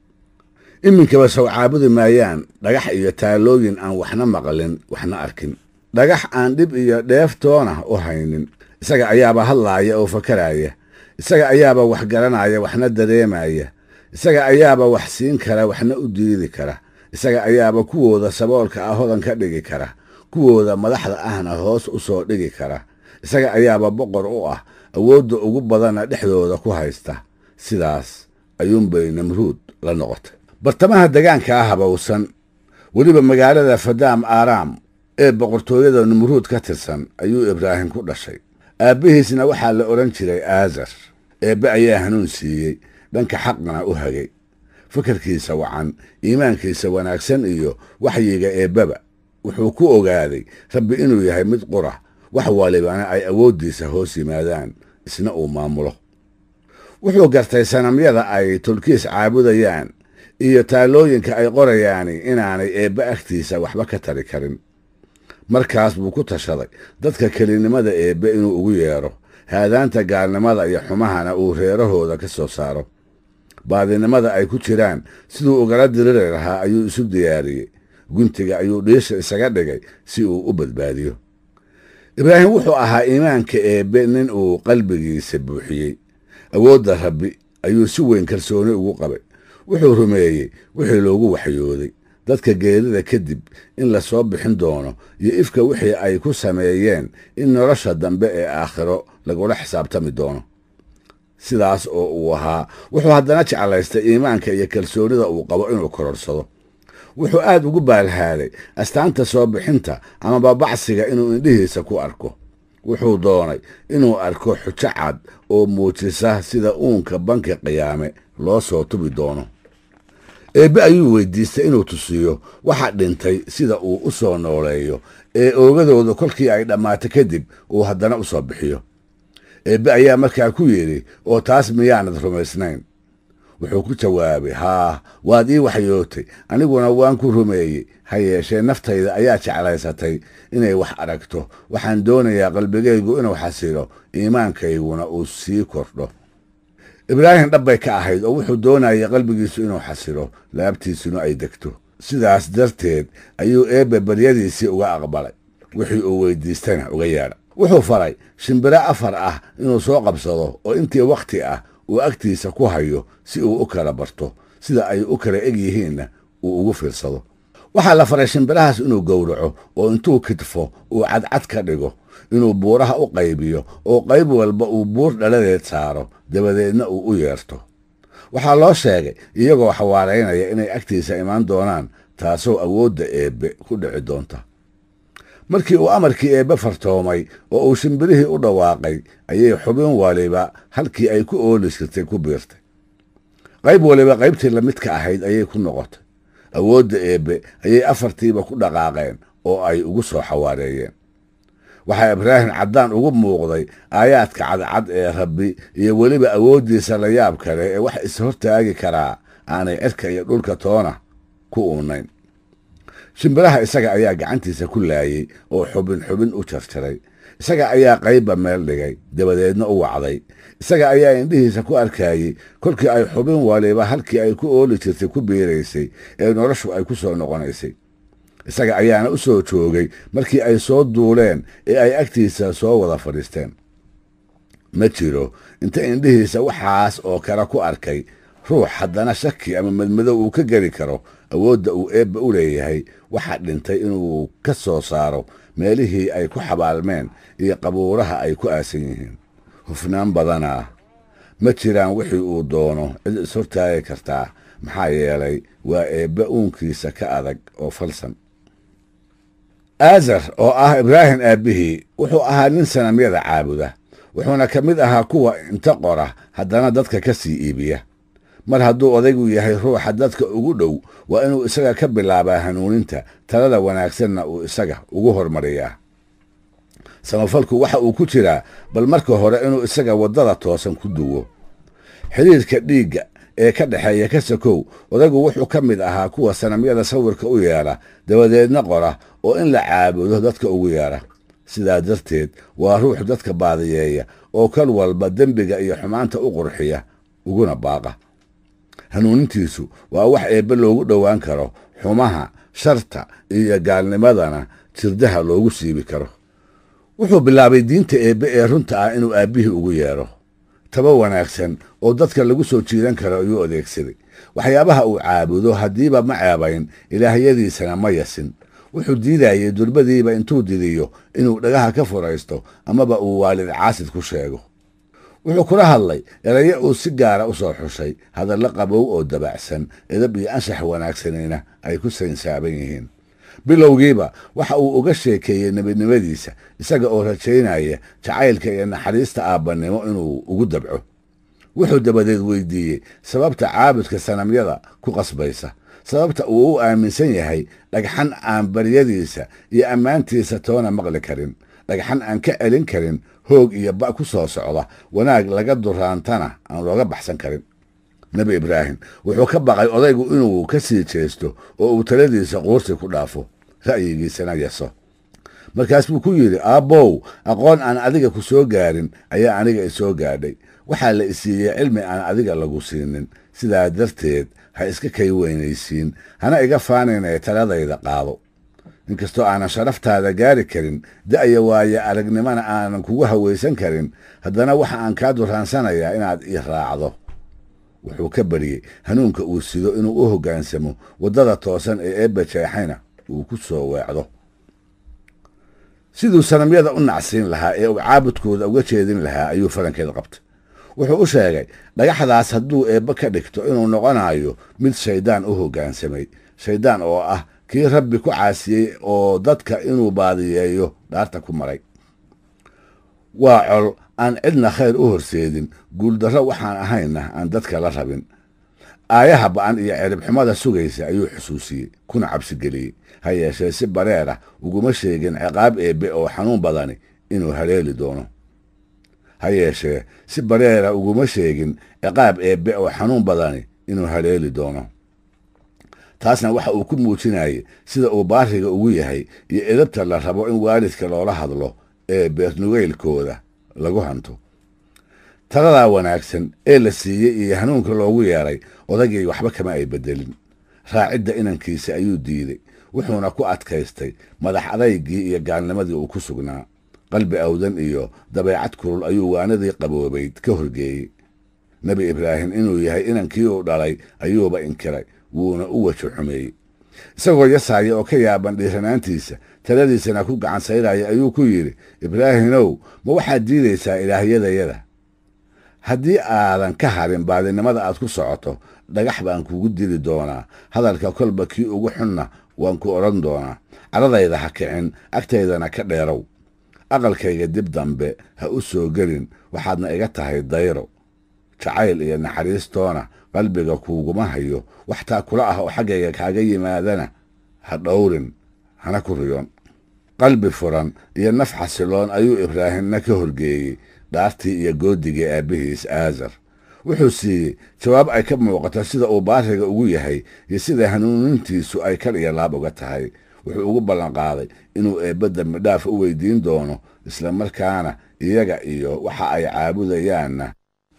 iminkaba sow caabudi maayaan dhagax iyo taalooyin aan waxna maqlin waxna arkin dhagax aan dhib iyo dheeftoona u haynin isaga ayaaba hadlaaya oo fakaraya isaga ayaaba wax garanaya waxna dareemaya isaga ayaaba wax siin kara waxna u diidi kara isaga ayaaba kuwooda saboolka ah hodan ka dhigi kara kuwooda madaxda ahna hoos u soo dhigi kara isaga ayaaba boqor u ah awoodda ugu badanna dhexdooda ku haysta sidaas ayuunbay namruud la noqotay bartamaha degaanka ah habowsan weliba magaalada fadaam aaraam ee boqortooyada numruud ka tirsan ayuu ibraahim ku dhashay aabbihiisna waxaa la odhan jiray aazar eebbe ayaa hanuun siiyey dhanka xaqna u hagay fakarkiisa wacan iimaankiisa wanaagsan iyo waxyiga eebbeba wuxuu ku ogaaday rabbi inuu yahay mid qura wax walibana ay awooddiisa hoos yimaadaan isna uu maamulo wuxuu gartay sanamyada ay tulkiis caabudayaan iyo taalooyinka ay qorayaani inaanay eebbe agtiisa waxba ka tari karin markaas buu ku tashaday dadka kelinimada eebbe inuu ugu yeedho haadaanta gaalnimada iyo xumahana uu reerahooda ka soo saaro baadinimada ay ku jiraan siduu ugala diriri lahaa ayuu isu diyaariyey guntiga ayuu dhiisha isaga dhigay si uu u badbaadiyo ibraahim wuxuu ahaa iimaanka eebbe nin uu qalbigiisa buuxiyey awoodda rabbi ayuu si weyn kalsooni ugu qabay wuxuu rumeeyey wixii loogu waxyooday dadka geerida kadib in la soo bixin doono iyo ifka wixii ay ku sameeyeen in nolosha dambe ee aakhiro lagula xisaabtami doono sidaas oo uu ahaa wuxuu haddana jeclaystay iimaanka iyo kalsoonida uu qabo inuu kororsado wuxuu aad ugu baalhaaday astaanta soo bixinta ama babacsiga inuu indhihiisa ku arko wuxuu doonay inuu arko xujo cad oo muujisa sida uunka banki qiyaame loo soo tubi doono eebbe ayuu weydiistay inuu tusiyo waxa dhintay sida uu u soo nooleeyo ee oogadooda kolkii ay dhammaato kadib uu haddana u soo bixiyo eebbe ayaa markaa ku yidhi oo taas miyaanad rumaysnayn wuxuu ku jawaabay haa waad ii waxyootay aniguna waan ku rumeeyey ha yeeshee naftayda ayaa jeclaysatay inay wax aragto waxaan doonayaa qalbigaygu inuu xasilo iimaankayguna uu sii kordho ibraahim dhabbay ka ahayd oo wuxuu doonayay qalbigiisu inuu xasilo laabtiisuna ay degto sidaas darteed ayuu eebbe baryadiisii uga aqbalay wixii uu weydiistana uga yeedha wuxuu faray shimbiro afar ah inuu soo qabsado oo intii wakhti ah uu agtiisa ku hayo si uu u kala barto sida ay u kala eg yihiinna uu ugu fiirsado waxaa la faray shimbirahaas inuu gowraco oo intuu kidfo uu cadcad ka dhigo inuu buuraha u qaybiyo oo qayb walba uu buur dhaladeed saaro dabadeedna uu u yeerto waxaa loo sheegay iyagoo xawaaraynaya inay agtiisa imaan doonaan taasoo awoodda eebbe ku dhici doonta markii uu amarkii eebbe fartoomay oo uu shimbirihii u dhawaaqay ayay xubin waliba halkii ay ku ooli jirtay ku biirtay qayb waliba qaybtii lamidka ahayd ayay ku noqotay awoodda eebbe ayay afartiiba ku dhaqaaqeen oo ay ugu soo xawaareeyeen waxaa ibraahim caddaan ugu muuqday aayaadka cadcad ee rabbi iyo weliba awooddiisa la yaab kale ee wax is-hortaagi karaa aanay cirka iyo dhulka toona ku uunayn shimbiraha isaga ayaa gacantiisa ku laayey oo xubin xubin u jarjaray isaga ayaa qaybba meel dhigay dabadeedna u wacday isaga ayaa indhihiisa ku arkayey kolkii ay xubin waliba halkii ay ku ooli jirtay ku biiraysay ee noloshu ay ku soo noqonaysay isaga ayaana u soo joogay markii ay soo duuleen ee ay agtiisa soo wada fadhiisteen ma jiro inta indhihiisa waxaas oo kale ku arkay ruux haddana shaki ama madmadow uu ka geli karo awoodda uu eebba u leeyahay waxaa dhintay inuu ka soo saaro meelihii ay ku xabaalmeen iyo qabuuraha ay ku aasan yihiin hufnaan badanaa ma jiraan wixii uu doono cid ishortaagi kartaa maxaa yeelay waa eebbe uunkiisa ka adag oo falsan aazar oo ah ibraahim aabbihii wuxuu ahaa nin sanamyada caabuda wuxuuna ka mid ahaa kuwa inta qora haddana dadka ka sii iibiya mar hadduu odaygu yahay ruuxa dadka ugu dhow waa inuu isaga ka bilaabaa hanuuninta talada wanaagsanna uu isaga ugu hormariyaa samafalku waxa uu ku jiraa bal marka hore inuu isaga waddada toosan ku duwo xidhiirka dhiigga ee ka dhexeeya ka sakow odaygu wuxuu ka mid ahaa kuwa sanamyada sawirka u yeedha dabadeedna qora oo in la caabudo dadka ugu yeedha sidaa darteed waa ruux dadka baadiyeeya oo kal walba dembiga iyo xumaanta u qurxiya uguna baaqa hanuunintiisu waa wax eebbe loogu dhowaan karo xumaha sharta iyo gaalnimadana jirdaha loogu siibi karo wuxuu bilaabay diinta eebbe ee runta ah inuu aabbihii ugu yeedho taba wanaagsan oo dadka lagu soo jiidan karo ayuu adeegsaday waxyaabaha uu caabudo haddiiba ma ceebayn ilaahyadiisana ma yasin wuxuu diidayey durbadiiba intuu didiyo inuu dhagaha ka furaysto amaba uu waalid caasid ku sheego wuxuu kula hadlay erayo uu si gaara u soo xushay hadallo qabow oo dabacsan edab iyo anshax wanaagsanina ay ku saynsaaban yihiin bilowgiiba waxa uu uga sheekeeyey nebinimadiisa isaga oo rajaynaya jacaylka iyo naxariista aabbannimo inuu ugu dabco wuxuu dabadeed weydiiyey sababta caabudka sanamyada ku qasbaysa sababta uu u aaminsan yahay dhagxan aan baryadiisa iyo ammaantiisa toona maqli karin dhagxan aan ka celin karin hoog iyo ba ku soo socda wanaag laga duraantana aan looga baxsan karin nebi ibraahim wuxuu ka baqay odaygu inuu ka sii jeesto oo uu taladiisa quursi ku dhaafo ra'yigiisana yaso markaas buu ku yidhi aabbow aqoon aan adiga ku soo gaarin ayaa aniga isoo gaadhay waxaa la isiiyey cilmi aan adiga lagu siinin sidaa darteed ha iska kay weynaysiin hana iga faanin ee taladayda qaado inkastoo aanan sharaftaada gaari karin da'ya waaye aragnimana aanan kugu hawaysan karin haddana waxa aan kaa duraansanayaa inaad ii raacdo wuxuu ka baryey hanuunka uu sido inuu u hoggaansamo waddada toosan ee eebba jeexayna uu ku soo weecdo siduu sanamyada u nacsiin lahaa ee uu caabudkooda uga jeedin lahaa ayuu falankeeda qabtay wuxuu u sheegay dhagaxdaas hadduu eebbe ka dhigto inuu noqonayo mid shayddaan u hoggaansamay shayddaan oo ah kii rabbi ku caasiyey oo dadka inuu baadiyeeyo dhaarta ku maray waa col aan cidna khayr u horseedin guuldarro waxaan ahayna aan dadka la rabin aayaha ba'an iyo ciribxumada sugaysa ayuu xusuusiyey kuna cabsigeliyey ha yeeshee si bareer ah uguma sheegin ciqaab eebbe oo xanuun badani inuu haleeli doono ha yeeshee si bareera uguma sheegin ciqaab eebbe oo xanuun badani inuu haleeli doono taasna waxa uu ku muujinayay sida uu baariga ugu yahay iyo edabta la rabo in waalidka loola hadlo ee beernugeylkooda lagu hanto taladaa wanaagsan ee la siiyey iyo hanuunka loogu yeedhay odagii waxba kama ay beddelin raacidda inankiisa ayuu diiday wuxuuna ku adkaystay madax adaygii iyo gaalnimadii uu ku sugnaa qalbi awdan iyo dabeecad kulul ayuu waanadii qaboobayd ka horgeeyey nebi ibraahim inuu yahay inankii uu dhalay ayuuba inkiray wuuna u wejo xumeeyey isagoo yasaaya oo ka yaaban dhiiranaantiisa taladiisana ku gacan sayraya ayuu ku yidhi ibraahimow ma waxaad diidaysaa ilaahyadayada haddii aadan ka harin baadinimada aad ku socoto dhagax baan kugu dili doonaa hadalka kolba kii ugu xunna waan ku odhan doonaa caradayda ha kicin agtaydana ka dheerow aqalkayga dib dambe ha u soo gelin waxaadna iga tahay dayro jacayl iyo naxariistoona qalbiga kuuguma hayo wax taa kula ah oo xaggayga kaaga yimaadana ha dhowrin hana ku riyoon qalbi furan iyo naf xasiloon ayuu ibraahimna ka horgeeyey dhaartii iyo goodigii aabbihiis aazar wuxuu siiyey jawaab ay ka muuqato sida uu baariga ugu yahay iyo sida hanuunintiisu ay kal iyo laab uga tahay wuxuu ugu ballanqaaday inuu eebbe dembi dhaaf u weydiin doono isla markaana iyaga iyo waxa ay caabudayaanna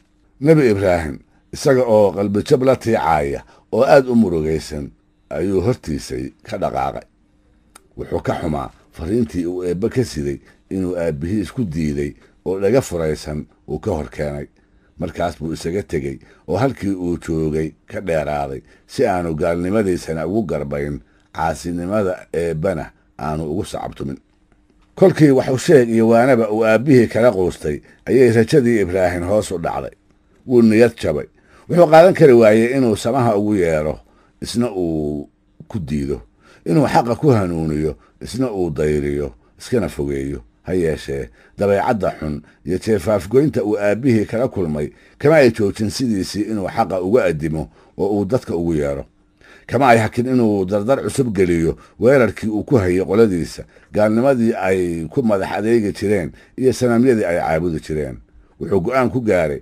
nebi ibraahim isaga oo qalbijab la tiicaaya oo aad u murugaysan ayuu hortiisay ka dhaqaaqay wuxuu ka xumaa fariintii uu eebbe ka siday inuu aabbihiis ku diiday oo dhaga furaysan uu ka hor keenay markaas buu isaga tegey oo halkii uu joogay ka dheeraaday si aanu gaalnimadiisana ugu garbayn caasinimada eebbana aanu ugu sacabtumin kolkii waxu sheeg iyo waanaba uu aabbihii kala quustay ayay rajadii ibraahim hoos u dhacday wuu niyad jabay wuxuu qaadan kari waayey inuu samaha ugu yeedho isna uu ku diido inuu xaqa ku hanuuniyo isna uu dayriyo iskana fogeeyo ha yeeshee dabeecadda xun iyo jeefaafgoynta uu aabbihii kala kulmay kama ay joojin sidiisii inuu xaqa uga addimo oo uu dadka ugu yeedho kama ay hakin inuu dardar cusub geliyo weerarkii uu ku hayay qoladiisa gaalnimadii ay ku madax adeegi jireen iyo sanamyadii ay caabudi jireen wuxuu go'aan ku gaaray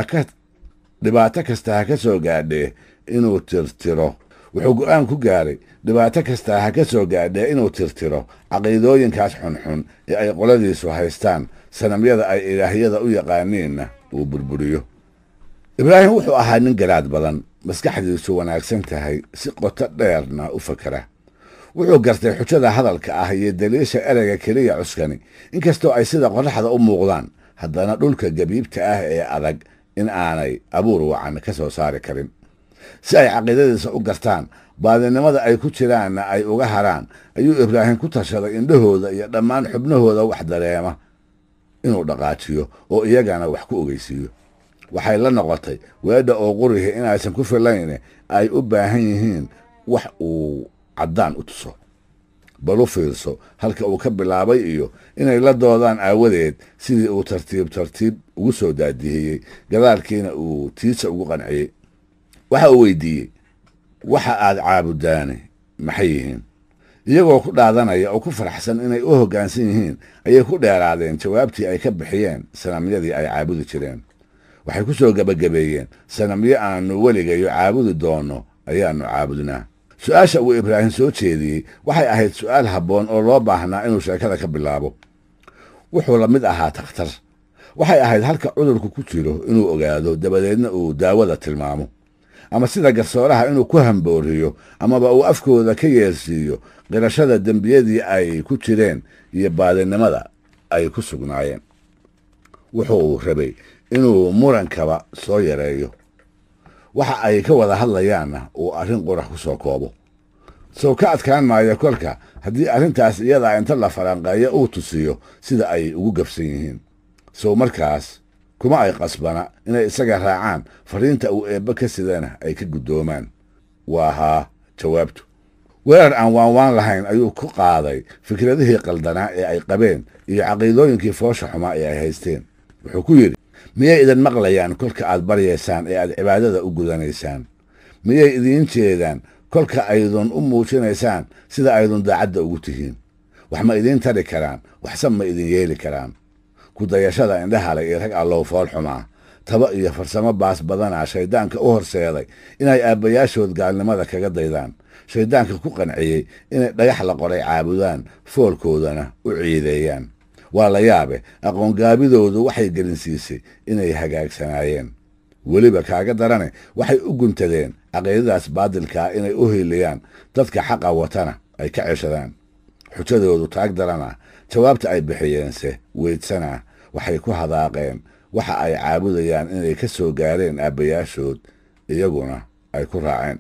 dhibaato kasta ha ka soo gaadhee inuu tirtiro wuxuu go'aan ku gaaray dhibaato kasta ha ka soo gaadhee inuu tirtiro caqiidooyinkaas xunxun ee ay qoladiisu haystaan sanamyada ay ilaahyada u yaqaaniinna uu burburiyo ibraahim wuxuu ahaa nin garaad badan maskaxdiisu wanaagsan tahay si qoto dheerna u fakera wuxuu gartay xujada hadalka ah iyo daliisha ereyga keliya cuskani inkastoo ay sida qorraxda u muuqdaan haddana dhulka gabiibta ah ee adag in aanay abuur wacan ka soo saari karin si ay caqiidadiisa u gartaan baadinimada ay ku jiraanna ay uga haraan ayuu ibraahim ku tashaday indhahooda iyo dhammaan xubnahooda wax dareema inuu dhaqaajiyo oo iyagana wax ku ogeysiiyo waxay la noqotay weedha oo qurihi inaysan ku filayne ay u baahan yihiin wax uu caddaan u tuso bal u fiirso halka uu ka bilaabay iyo inay la doodaan aawadeed sidii uu tartiib tartiib ugu soo daadihiyey gadaalkiina uu tiisa ugu qanciyey waxa uu weydiiyey waxa aad caabudaane maxay yihiin iyagoo ku dhaadanaya oo ku faraxsan inay u hoggaansan yihiin ayay ku dheeraadeen jawaabtii ay ka bixiyeen sanamyadii ay caabudi jireen waxay ku soo gebagabeeyeen sanamyo aannu weligayo caabudi doonno ayaannu caabudnaa su-aasha uu ibraahim soo jeediyey waxay ahayd su'aal habboon oo loo baahnaa inuu sheekada ka bilaabo wuxuu la mid ahaa takhtar waxay ahayd halka cudurku ku jiro inuu ogaado dabadeedna uu daawada tilmaamo ama sida garsooraha inuu ku hambooriyo amaba uu afkooda ka yeelsiiyo qirashada dembiyadii ay ku jireen iyo baadinimada ay ku sugnaayeen wuxuu rabay inuu murankaba soo yareeyo waxa ay ka wada hadlayaanna uu arrin qurax ku soo koobo sow ka adkaan maayo kolka haddii arrintaas iyadaa inta la falanqeeyo uu tusiyo sida ay ugu gabsan yihiin sow markaas kuma ay qasbana inay isaga raacaan fariinta uu eebbe ka sidana ay ka guddoomaan waa haa jawaabtu weerar aan waanwaan lahayn ayuu ku qaaday fikradihii qaldanaa ee ay qabeen iyo caqiidooyinkii foosha xumaa ee ay haysteen wuxuu ku yidhi miyay idin maqlayaan kolka aad baryaysaan ee aad cibaadada u gudanaysaan miyay idiin jeedaan kolka aydun u muujinaysaan sida aydun daacadda ugu tihiin wax ma idiin tari karaan waxse ma idin yeeli karaan ku dayashada indhahalay iyo rag allow fool xumaa taba iyo farsamo baas badanaa shayddaanka u horseeday inay aabbayaashood gaalnimada kaga daydaan shayddaanka ku qanciyey inay dhagax la qoray caabudaan foolkoodana u ciideeyaan waa la yaabe aqoongaabidoodu waxay gelinsiisay inay hagaagsanaayeen weliba kaaga darane waxay u guntadeen caqiidadaas baadilkaa inay u hiiliyaan dadka xaqa watana ay ka ceshadaan xujadoodu taag darana jawaabta ay bixiyeense weydsanaa waxay ku hadaaqeen waxa ay caabudayaan inay ka soo gaareen aabbayaashood iyaguna ay ku raaceen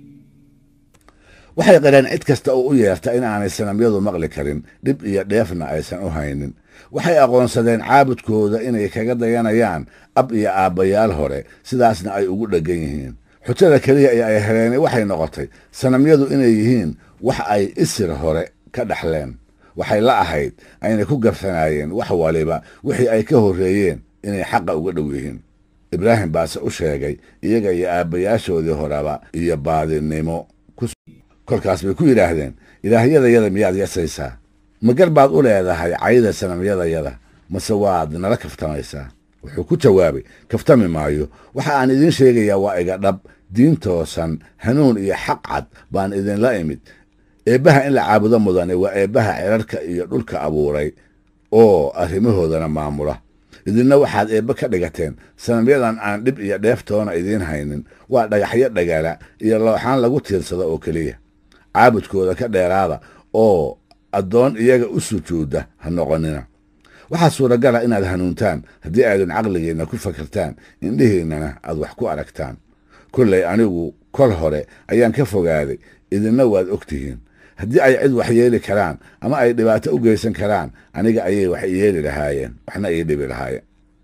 waxay qireen cid kasta oo u yeerta in aanay sanamyadu maqli karin dhib iyo dheefna aysan u haynin waxay aqoonsadeen caabudkooda inay kaga dayanayaan ab iyo aabbayaal hore sidaasna ay ugu dheggan yihiin xujada keliya ee ay heleen waxay noqotay sanamyadu inay yihiin wax ay isir hore ka dhaxleen waxay la ahayd ayna ku gabsanaayeen wax waliba wixii ay ka horreeyeen inay xaqa uga dhow yihiin ibraahim baase u sheegay iyaga iyo aabbayaashoodii horeba iyo baadinimo kolkaas bay ku yidhaahdeen ilaahyadayada miyaad yasaysaa ma gar baad u leedahay cayda sanamyadayada mase waad nala kaftamaysaa wuxuu ku jawaabay kaftami maayo waxa aan idiin sheegayaa waa iga dhab diin toosan hanuun iyo xaq cad baan idinla imid eebbaha in la caabudo mudane waa eebbaha cirarka iyo dhulka abuuray oo arrimahoodana maamula idinna waxaad eebbe ka dhigateen sanamyadan aan dhib iyo dheeftoona idiin haynin waa dhagaxyo dhagala iyo looxaan lagu tiirsado oo keliya caabudkooda ka dheeraada oo addoon iyaga u sujuudda ha noqonina waxaa suuragala inaad hanuuntaan haddii aydun caqligiinna ku fakirtaan indhihiinnana aad wax ku aragtaan kollay anigu kol hore ayaan ka fogaaday idinna waad og tihiin haddii ay cid wax yeeli karaan ama ay dhibaato u geysan karaan aniga ayay wax yeeli lahaayeen waxna ii dhibi lahaayeen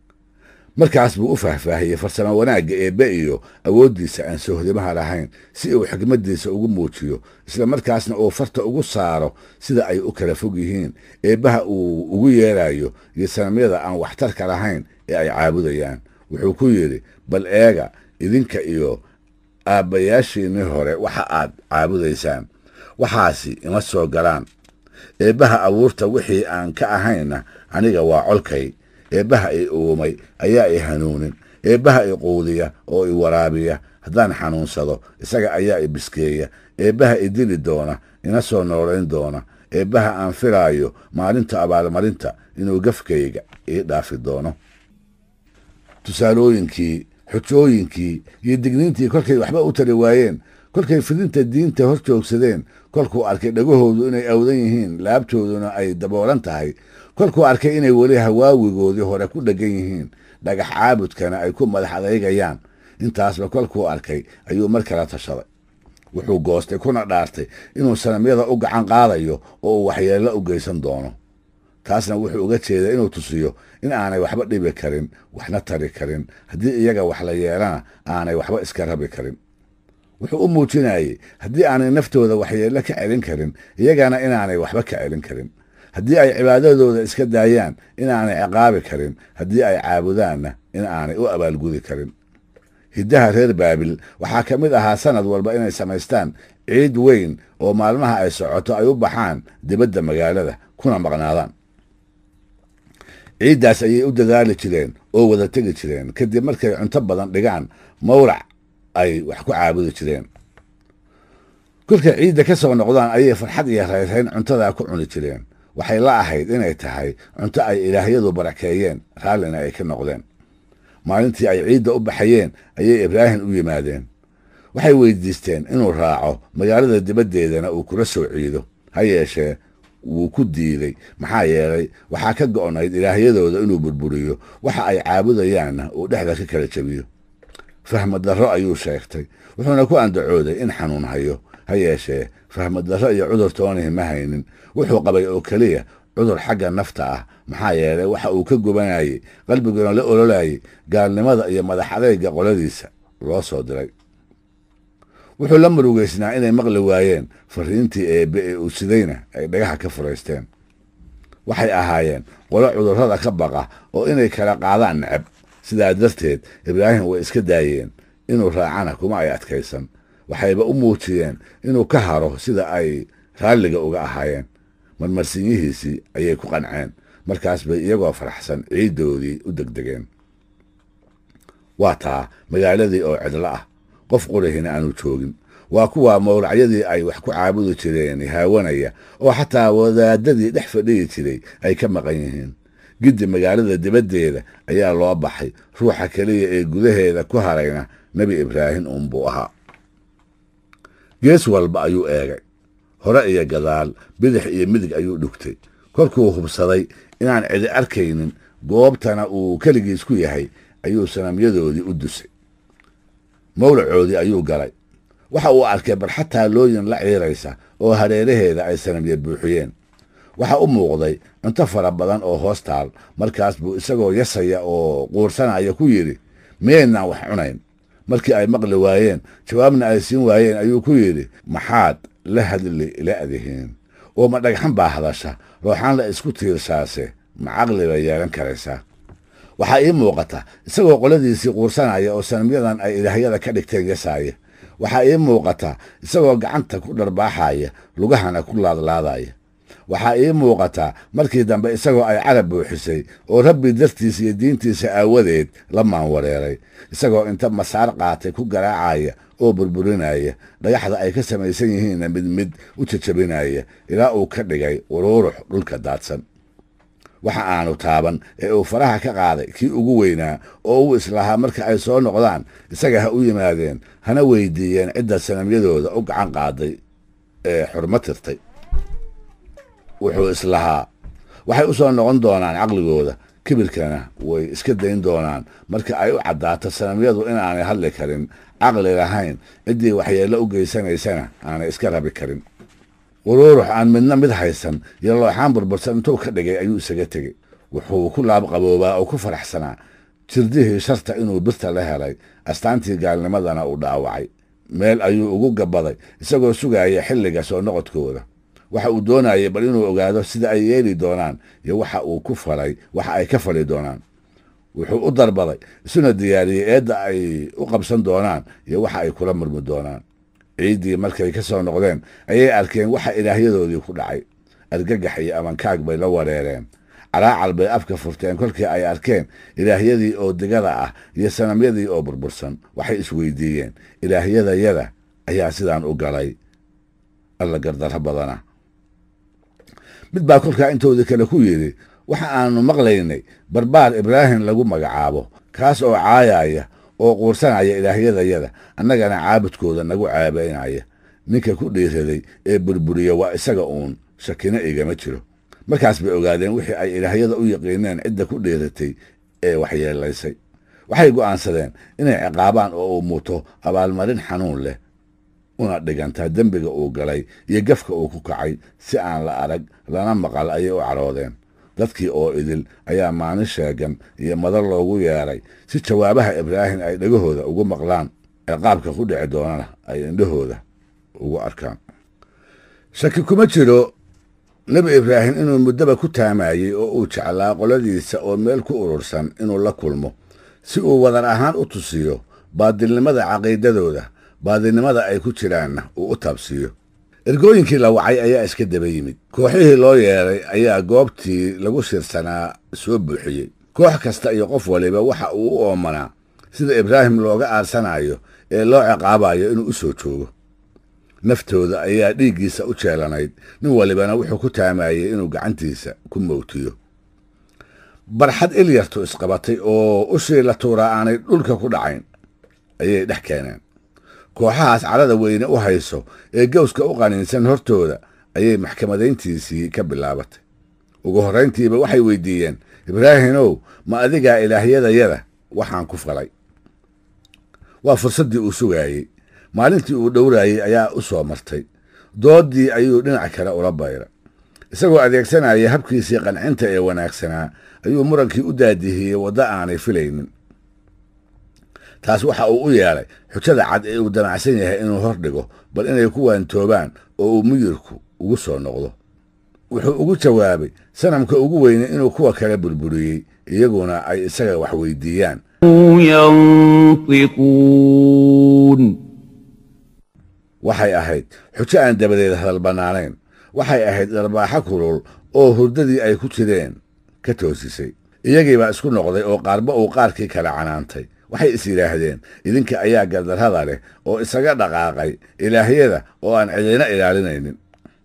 markaas buu u faahfaahiyey farsamo wanaagga eebbe iyo awooddiisa aan sohdimaha lahayn si uu xikmaddiisa ugu muujiyo isla markaasna uu farta ugu saaro sida ay u kala fog yihiin eebbaha uu ugu yeerayo iyo sanamyada aan waxtarka lahayn ee ay caabudayaan wuxuu ku yidhi bal eega idinka iyo aabbayaashiinnii hore waxa aad caabudaysaan waxaasi ima soo galaan eebbaha abuurta wixii aan ka ahayna aniga waa colkay eebbaha i uumay ayaa i hanuunin eebbaha i quudiya oo i waraabiya haddaan xanuunsado isaga ayaa i biskeeya eebbaha i dili doona ina soo noolayn doona eebbaha aan filaayo maalinta abaalmarinta inuu gafkayga ii dhaafi doono tusaalooyinkii xujooyinkii iyo digniintii kolkay waxba u tari waayeen kolkay fidinta diinta hor joogsadeen kolkuu arkay dhagahoodu inay awdan yihiin laabtooduna ay daboolan tahay kolkuu arkay inay weli hawaawigoodii hore ku dheggan yihiin dhagax caabudkana ay ku madax adeygayaan intaasba kolkuu arkay ayuu mar kala tashaday wuxuu goostay kuna dhaartay inuu sanamyada u gacan qaadayo oo uu waxyeello u geysan doono taasna wuxuu uga jeeday inuu tusiyo in aanay waxba dhibi karin waxna tari karin haddii iyaga wax la yeelana aanay waxba iska rabi karin wuxuu u muujinayey haddii aanay naftooda waxyeello ka celin karin iyagana inaanay waxba ka celin karin haddii ay cibaadadooda iska daayaan inaanay ciqaabi karin haddii ay caabudaanna in aanay u abaalgudi karin hiddaha reer baabil waxaa ka mid ahaa sanad walba inay samaystaan ciid weyn oo maalmaha ay socoto ay u baxaan dibadda magaalada kuna maqnaadaan ciiddaas ayay u dadaali jireen oo wada tegi jireen kadib markay cunto badan dhigaan mawlac ay wax ku caabudi jireen kolkay ciidda ka soo noqdaan ayay farxad iyo rayrayn cuntadaa ku cuni jireen waxay la ahayd inay tahay cunto ay ilaahyadu barakeeyeen raallina ay ka noqdeen maalintii ay ciidda u baxayeen ayay ibraahim u yimaadeen waxay weydiisteen inuu raaco magaalada dibaddeedana uu kula soo ciido ha yeeshee wuu ku diiday maxaa yeelay waxaa ka go'nayd ilaahyadooda inuu burburiyo waxa ay caabudayaanna uu dhexda ka kala jebiyo fahmad darro ayuu sheegtay wuxuuna ku andacooday in xanuun hayo ha yeeshee fahmad darro iyo cudur toonihi ma haynin wuxuu qabay oo keliya cudur xagga nafta ah maxaa yeelay waxa uu ka gubanayey qalbiguna la ololayay gaalnimada iyo madax adayga qoladiisa loo soo diray wuxuu la murugaysnaa inay maqli waayeen fariintii eebbe ee uu sidayna ay dhagaha ka furaysteen waxay ahaayeen qolo cudurrada ka baqa oo inay kala qaadaan necab sidaa darteed ibraahim way iska daayeen inuu raacana kuma ay adkaysan waxayba u muujiyeen inuu ka haro sida ay raalliga uga ahaayeen marmarsinyihiisii ayay ku qanceen markaas bay iyagoo faraxsan ciiddoodii u degdegeen waa taa magaaladii oo cidlo ah qof qurihina aanu joogin waa kuwa mawlacyadii ay wax ku caabudi jireen haawanaya oo xataa wadaadadii dhex fadhiyi jiray ay ka maqan yihiin giddi magaalada dibaddeeda ayaa loo baxay ruuxa keliya ee gudaheeda ku harayna nebi ibraahim uunbuu ahaa gees walba ayuu eegay hore iyo gadaal bidix iyo midig ayuu dhugtay kolkuu hubsaday inaan cidi arkaynin goobtana uu keligiis ku yahay ayuu sanamyadoodii u dusay mawlacoodii ayuu galay waxa uu arkay barxad taalooyin la ciiraysa oo hareeraheeda ay sanamya buuxiyeen waxa u muuqday cunto fara badan oo hoos taal markaas buu isagoo yasaya oo quursanaya ku yidhi miyaynaan wax cunayn markii ay maqli waayeen jawaabna ay siin waayeen ayuu ku yidhi maxaad la hadli la'dihiin oo ma dhagxan baa hadasha rooxaan la isku tiirshaase ma caqli bay yeelan karaysaa waxaa ii muuqata isagoo qoladiisii quursanaya oo sanamyadan ay ilaahyada ka dhigteen yasaaya waxaa ii muuqata isagoo gacanta ku dharbaaxaya lugahana ku laadlaadaya waxaa ii muuqataa markii dambe isagoo ay carab buuxisay oo rabbi dartiisa iyo diintiisa aawadeed la maanwareeray isagoo inta masaar qaatay ku garaacaya oo burburinaya dhagaxda ay ka samaysan yihiinna mid mid u jajabinaya ilaa uu ka dhigay uruurux dhulka daadsan waxa aanu taaban ee uu faraha ka qaaday kii ugu weynaa oo uu islahaa marka ay soo noqdaan isaga ha u yimaadeen hana weydiiyeen cidda sanamyadooda u gacan qaaday ee xurmo tirtay wuxuu islahaa waxay u soo noqon doonaan caqligooda kibirkana way iska dayn doonaan marka ay u caddaato sanamyadu inaanay hadli karin caqli lahayn ciddii waxyeello u geysanaysana aanay iska rabi karin uruurux aan midna mid haysan iyo looxaan burbursan intuu ka dhigay ayuu isaga tegey wuxuu ku laabqaboobaa oo ku faraxsanaa jirdihii sharta inuu birta la helay astaantii gaalnimadana uu dhaawacay meel ayuu ugu gabaday isagoo sugaya xilliga soo noqodkooda waxa uu doonayay bal inuu ogaado sida ay yeeli doonaan iyo waxa uu ku falay waxa ay ka fali doonaan wuxuu u darbaday isuna diyaariyey eedda ay u qabsan doonaan iyo waxa ay kula murmi doonaan ciiddii markay ka soo noqdeen ayay arkeen waxa ilaahyadoodii ku dhacay argagax iyo amankaag bay la wareereen calaacal bay afka furteen kolkii ay arkeen ilaahyadii oo digada ah iyo sanamyadii oo burbursan waxay isweydiiyeen ilaahyadayada ayaa sidaan u galay alla gardarro badana mid baa kolkaa intoodii kale ku yidhi waxa aanu maqlaynay barbaar ibraahim lagu magacaabo kaas oo caayaya oo quursanaya ilaahyadayada annagana caabudkooda nagu caabaynaya ninka ku dhiiraday ee burburiya waa isaga uun shakina igama jiro markaas bay ogaadeen wixii ay ilaahyada u yaqiineen cidda ku dhiiratay ee waxyeelaysay waxay go'aansadeen inay ciqaabaan oo uu muto abaalmarin xanuun leh una dhigantaa dembiga uu galay iyo gafka uu ku kacay si aan la arag lana maqal ayay u caroodeen dadkii oo idil ayaa maalin sheegan iyo madar loogu yeeray si jawaabaha ibraahim ay dhegahooda ugu maqlaan ciqaabka ku dhici doonana ay indhahooda ugu arkaan shaki kuma jiro nebi ibraahim inuu muddaba ku taamayey oo uu jeclaa qoladiisa oo meel ku urursan inuu la kulmo si uu wadar ahaan u tusiyo baadilnimada caqiidadooda baadilnimada ay ku jiraanna uu u taabsiiyo ergooyinkii la wacay ayaa iska daba yimid kooxihii loo yeeray ayaa goobtii lagu shirsanaa soo buuxiyey koox kasta iyo qof waliba waxa uu u oomanaa sida ibraahim looga aarsanayo ee loo ciqaabayo inuu u soo joogo naftooda ayaa dhiiggiisa u jeelanayd nin walibana wuxuu ku taamayey inuu gacantiisa ku mowtiyo barxad ilyartu isqabatay oo ushii la tuuraa aanay dhulka ku dhacayn ayay dhex keeneen kooxahaas cadhada weyne u hayso ee gawska u qaniinsan hortooda ayay maxkamadayntiisii ka bilaabatay ugu horrayntiiba waxay weydiiyeen ibraahimow ma adigaa ilaahyadayada waxaan ku falay waa fursaddii uu sugaayey maalintii uu dhowraayey ayaa u soo martay dooddii ayuu dhinac kale ula bayray isagoo adeegsanaya habkiisii qancinta ee wanaagsanaa ayuu murankii u daadihiyey waddo aanay filaynin taas waxa uu u yeelay xujada cad ee uu damacsan yahay inuu hor dhigo bal inay ku waantoobaan oo uu muyirku ugu soo noqdo wuxuu ugu jawaabay sanamka ugu weyne inuu kuwa kale burburiyey iyaguna ay isaga wax weydiiyaan ينطقون waxay ahayd xujo aan dabadeed hadal bannaanayn waxay ahayd dharbaaxo kulul oo hurdadii ay ku jireen ka toosisay iyagiibaa isku noqday oo qaarba uu qaarkii kale canaantay waxay is yidhaahdeen idinka ayaa gardarrada leh oo isaga dhaqaaqay ilaahyada oo aan cidina ilaalinaynin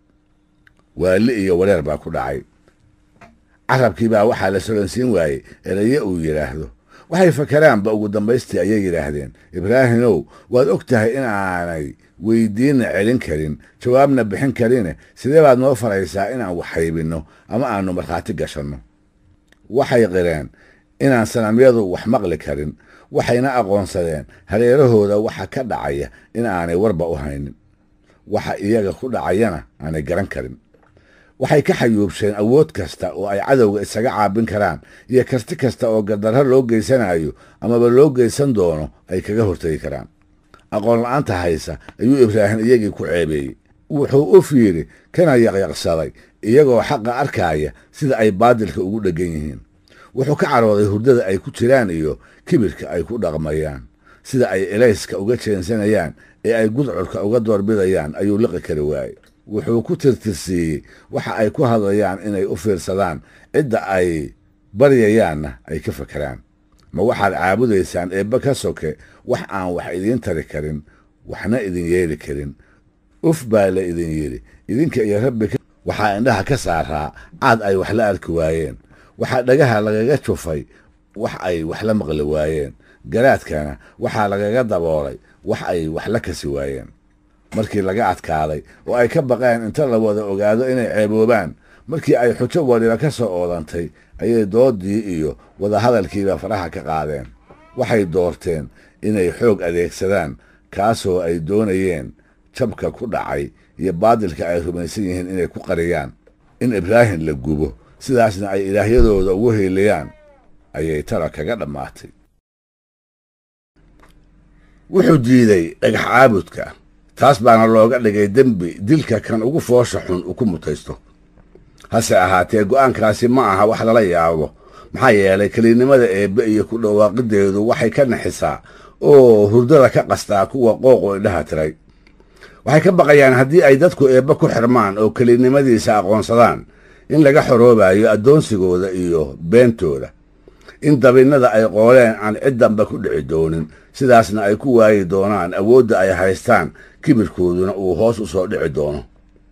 waali iyo wareer baa ku dhacay carabkiibaa waxaa la solansiin waayey eraye uu yidhaahdo waxay fakaraanba ugu dambaystii ayay yidhaahdeen ibraahimow waad og tahay in aanay weydiinna celin karin jawaabna bixin karine sidee baad noo faraysaa inaan wax haybinno ama aannu markhaati gashanno waxay qireen inaan sanamyadu wax maqli karin waxayna aqoonsadeen hareerahooda waxa ka dhacaya in aanay warba u haynin waxa iyaga ku dhacayana aanay garan karin waxay ka xayuubsheen awood kasta oo ay cadowga isaga caabin karaan iyo karti kasta oo gardarro loo geysanayo amaba loo geysan doono ay kaga hortegi karaan aqoon la'aanta haysa ayuu ibraahim iyagii ku ceebeeyey wuxuu u fiiri kana yaqyaqsaday iyagoo xaqa arkaaya sida ay baadilka ugu dheggan yihiin wuxuu ka carooday hurdada ay ku jiraan iyo kibirka ay ku dhaqmayaan sida ay elayska uga jeensanayaan ee ay gudcurka uga doorbidayaan ayuu liqi kari waayey wuxuu ku tirtirsiiyey waxa ay ku hadlayaan inay u fiirsadaan cidda ay baryayaanna ay ka fakeraan ma waxaad caabudaysaan eebbe ka soke wax aan wax idiin tari karin waxna idin yeeli karin uf baa la idin yidhi idinka iyo rabbi waxaa indhaha ka saaraa caad ay wax la arki waayeen waxaa dhagaha lagaga jufay wax ay wax la maqli waayeen garaadkana waxaa lagaga daboolay wax ay wax la kasi waayeen markii laga adkaaday oo ay ka baqeen inta la wada ogaado inay ceeboobaan markii ay xujo waliba ka soo oodantay ayay doodii iyo wadahadalkiiba faraha ka qaadeen waxay doorteen inay xoog adeegsadaan kaasoo ay doonayeen jabka ku dhacay iyo baadilka ay rumaysan yihiin inay ku qariyaan in ibraahim la gubo sidaasna ay ilaahyadooda ugu heeliyaan ayay tara kaga dhammaatay wuxuu diiday dhagax caabudka taas baana looga dhigay dembi dilka kan ugu foosha xun uu ku mutaysto hase ahaatee go'aankaasi ma aha wax lala yaabo maxaa yeelay kelinnimada eebbe iyo ku dhawaaqideedu waxay ka naxisaa oo hurdada ka qastaa kuwa qooqu indhaha tiray waxay ka baqayaan haddii ay dadku eebbe ku xirmaan oo kelinnimadiisa aqoonsadaan in laga xoroobayo addoonsigooda iyo beentooda in dabinnada ay qooleen aan cid damba ku dhici doonin sidaasna ay ku waayi doonaan awoodda ay haystaan kibirkooduna uu hoos u soo dhici doono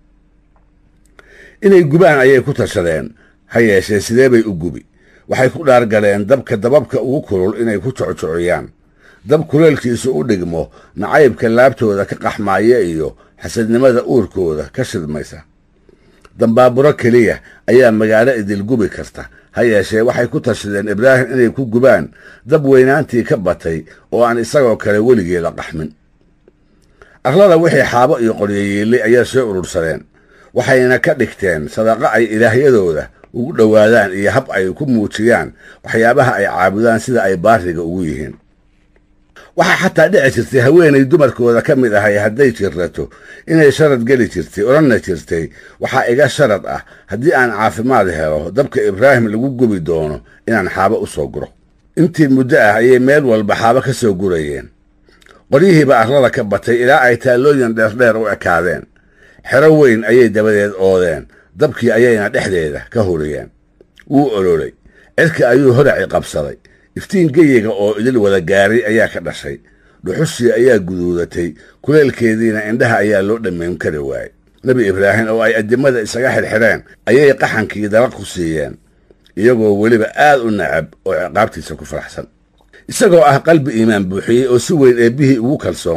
inay gubaan ayay ku tashadeen ha yeeshee sidee bay u gubi waxay ku dhaargaleen dabka dababka ugu kulul inay ku jocjociyaan dab kuleelkiisu u dhigmo nacaybka laabtooda ka qaxmaaya iyo xasadnimada uurkooda ka shidmaysa dambaaburo keliya ayaa magaalo idil gubi karta ha yeeshee waxay ku tashadeen ibraahim inay ku gubaan dab weynaantii ka batay oo aan isagoo kale weligeeda qaxmin arlada wixii xaabo iyo qoryoyiilay ayaa soo urursadeen waxayna ka dhigteen sadaqo ay ilaahyadooda ugu dhowaadaan iyo hab ay ku muujiyaan waxyaabaha ay caabudaan sida ay baariga ugu yihiin waxaa xataa dhici jirtay haweenay dumarkooda ka mid ahay hadday jirrato inay sharad geli jirtay odhanna jirtay waxaa iga sharad ah haddii aan caafimaad helo dabka ibraahim lagu gubi doono inaan xaabo u soo guro intii muddo ah ayay meel walba xaabo ka soo gurayeen qoryihiiba arlada ka batay ilaa ay taallooyin dheerdheer u ekaadeen xero weyn ayay dabadeed oodeen dabkii ayayna dhexdeeda ka huriyeen wuu ololay cirka ayuu horaci qabsaday iftiin geyiga oo idil wada gaaray ayaa ka dhashay dhuxushii ayaa guduudatay kuleelkeediina indhaha ayaa loo dhammayn kari waayey nebi ibraahim oo ay addimada isaga xirxidheen ayay qaxankii dalaq ku siiyeen iyagoo weliba aad u nacab oo ciqaabtiisa ku faraxsan isagoo ah qalbi iimaan buuxiyey oo si weyn eebbihii ugu kalsoon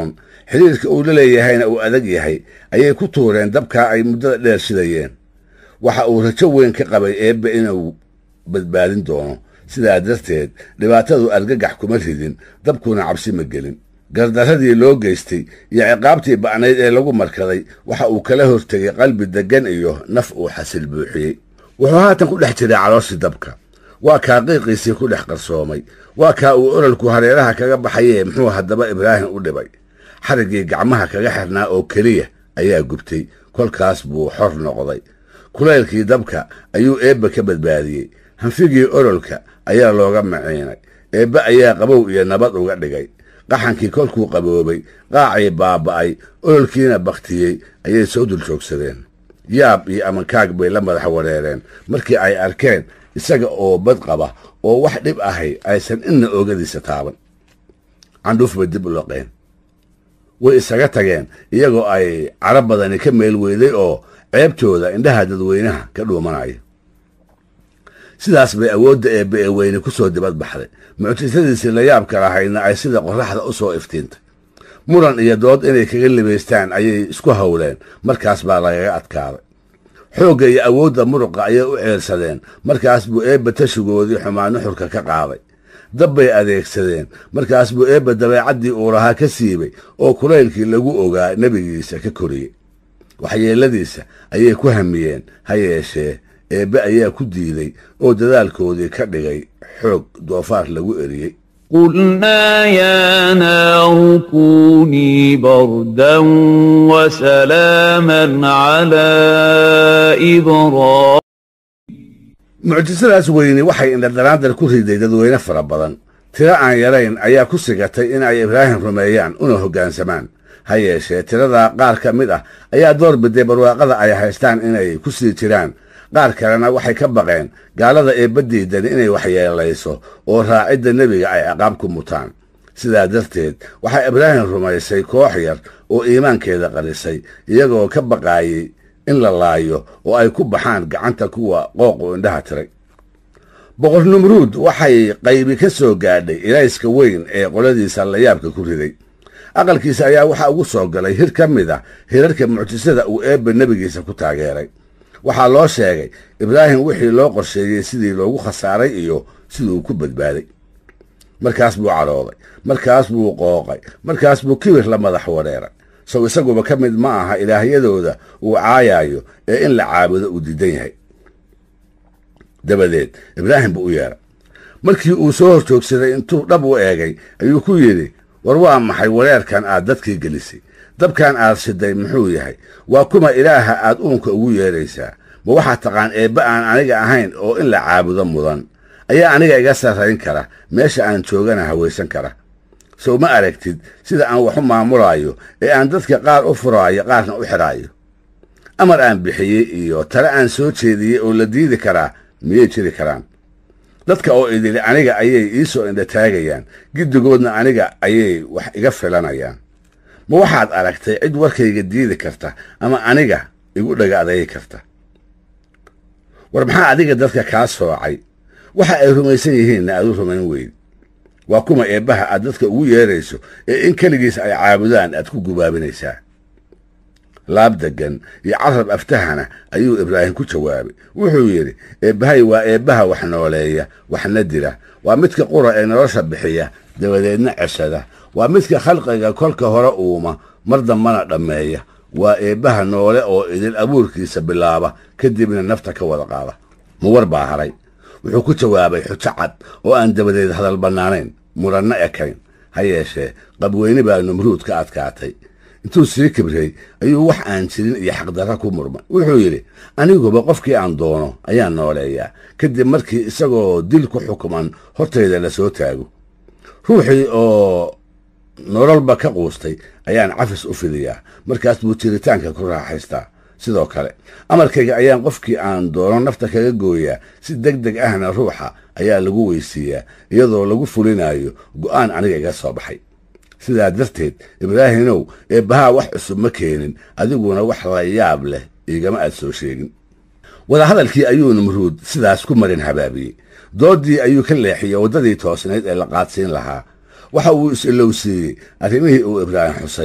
xidhiirka uu la leeyahayna uu adag yahay ayay ku tuureen dabkaa ay muddada dheer shidayeen waxa uu rajo weyn ka qabay eebbe inuu badbaadin doono sidaa darteed dhibaatadu argagax kuma ridin dabkuna cabsi ma gelin gardarradii loo geystay iyo ciqaabtii ba'nayd ee lagu markaday waxa uu kala hortegay qalbi deggan iyo naf uu xasil buuxiyey wuxuu haatan ku dhex jiray calooshii dabka waa kaa qiiqiisii ku dhex qarsoomay waa kaa uu ololku hareeraha kaga baxayee muxuu haddaba ibraahim u dhibay xariggii gacmaha kaga xirnaa oo keliya ayaa gubtay kolkaas buu xor noqday kulaylkii dabka ayuu eebbe ka badbaadiyey hanfigii ololka ayaa looga maciinay eebbe ayaa qabow iyo nabad uga dhigay qaxankii kolkuu qaboobay qaacii baaba'ay ololkiina bakhtiyey ayay soo dul joogsadeen yaab iyo amankaag bay la madax wareereen markii ay arkeen isaga oo bad qaba oo wax dhib ahay aysan inna oogadiisa taaban candhuuf bay dib u loqeen way isaga tageen iyagoo ay carab badani ka meel weyday oo ceebtooda indhaha dadweynaha ka dhuumanaya sidaas bay awoodda eebbe ee weyne ku soo dibad baxday mucjisadiisii layaabka lahaydna ay sida qorraxda u soo iftiintay muran iyo dood inay kaga libaystaan ayay isku howleen markaas baa lagaga adkaaday xoogga iyo awoodda muruqa ayay u ceelsadeen markaas buu eebbe tashigoodii xumaan nuxurka ka qaaday dab bay adeegsadeen markaas buu eebbe dabeecaddii uu lahaa ka siibay oo kulaylkii lagu ogaa nebigiisa ka koriyey waxyeelladiisa ayay ku hamiyeen ha yeeshee eebbe ayaa ku diiday oo dadaalkoodii ka dhigay xoog doofaar lagu eriyey قلنا يا نار كوني بردا وسلاما على إبراهيم mucjisadaas weyni waxay indhadaraandar ku riday dadweyne fara badan tiro aan yarayn ayaa ku sigatay in ay ibraahim rumeeyaan una hoggaansamaan ha yeeshee tiradaa qaar ka mid ah ayaa door biday barwaaqada ay haystaan inay ku sii jiraan qaar kalena waxay ka baqeen gaalada eebbadiidani inay waxyeelayso oo raacidda nebiga ay ciqaab ku mutaan sidaa darteed waxaa ibraahim rumaysay koox yar oo iimaankeeda qarisay iyagoo ka baqaayey in la laayo oo ay ku baxaan gacanta kuwa qooqu indhaha tiray boqor numruud waxay qaybi ka soo gaadhay ilayska weyn ee qoladiisa layaabka ku riday aqalkiisa ayaa waxaa ugu soo galay hir ka mid a hirarka mucjisada uu eebbe nebigiisa ku taageeray waxaa loo sheegay ibraahim wixii loo qorsheeyey sidii loogu khasaaray iyo siduu ku badbaaday markaas buu cadhooday markaas buu qooqay markaas buu kibir la madax wareeray sow isaguba ka mid ma aha ilaahyadooda uu caayayo ee in la caabudo uu diidan yahay dabadeed ibraahim buu u yeedhay markii uu soo hor joogsaday intuu dhab u eegay ayuu ku yidhi war waa maxay wareerkan aad dadkii gelisay dabkan aad shiday muxuu yahay waa kuma ilaaha aad uunka ugu yeedhaysaa ma waxaad taqaan eebbe aan aniga ahayn oo in la caabudo mudan ayaa aniga iga sarrayn kara meesha aan joogana hawaysan kara sow ma aragtid sida aan wax u maamulaayo ee aan dadka qaar u furaayo qaarna u xidhaayo amar aan bixiyey iyo tale aan soo jeediyey oo la diidi karaa miyay jiri karaan dadka oo idili aniga ayay ii soo indhataagayaan giddigoodna aniga ayay wax iga filanayaan ma waxaad aragtay cid warkayga diidi karta ama aniga igu dhaga adaygi karta war maxaa adiga dadka kaa soocay waxa ay rumaysan yihiinna aad u rumayn weyd waa kuma eebbaha aad dadka ugu yeerayso ee in keligiis ay caabudaan aad ku gubaabinaysaa laab deggan iyo carab aftahana ayuu ibraahim ku jawaabay wuxuu yidhi eebbahay waa eebbaha wax nooleeya waxna dila waa midka qura ee nolosha bixiya dabadeedna ceshada waa midka khalqiga kolka hore uuma mar dambana dhammeeya waa eebbaha noole oo idil abuurkiisa bilaaba kadibna nafta ka wada qaada muwar baa haray wuxuu ku jawaabay xujo cad oo aan dabadeed hadal bannaanayn muranno ekayn ha yeeshee qabweyne baa numruud ka adkaatay intuu sii kibrey ayuu wax aan jirin iyo xaqdarra ku murmay wuxuu yidhi aniguba qofkii aan doono ayaan nooleeyaa kadib markii isagoo dil ku xukuman hortayda la soo taago ruuxii oo nololba ka quustay ayaan cafis u fidiyaa markaas buu jiritaanka ku raaxaystaa sidoo kale amarkayga ayaan qofkii aan doono nafta kaga gooyaa si deg deg ahna ruuxa ayaa lagu weysiiyaa iyadoo lagu fulinayo go'aan aniga iga soo baxay sidaa darteed ibraahimow eebbahaa wax cusub ma keenin adiguna wax la yaab leh igama aad soo sheegin wadahadalkii ayuu numruud sidaas ku marin habaabiyey dooddii ayuu ka leexiyey waddadii toosnayd ee la qaadsiin lahaa waxa uu is-ilowsiiyey arrimihii uu ibraahim xusay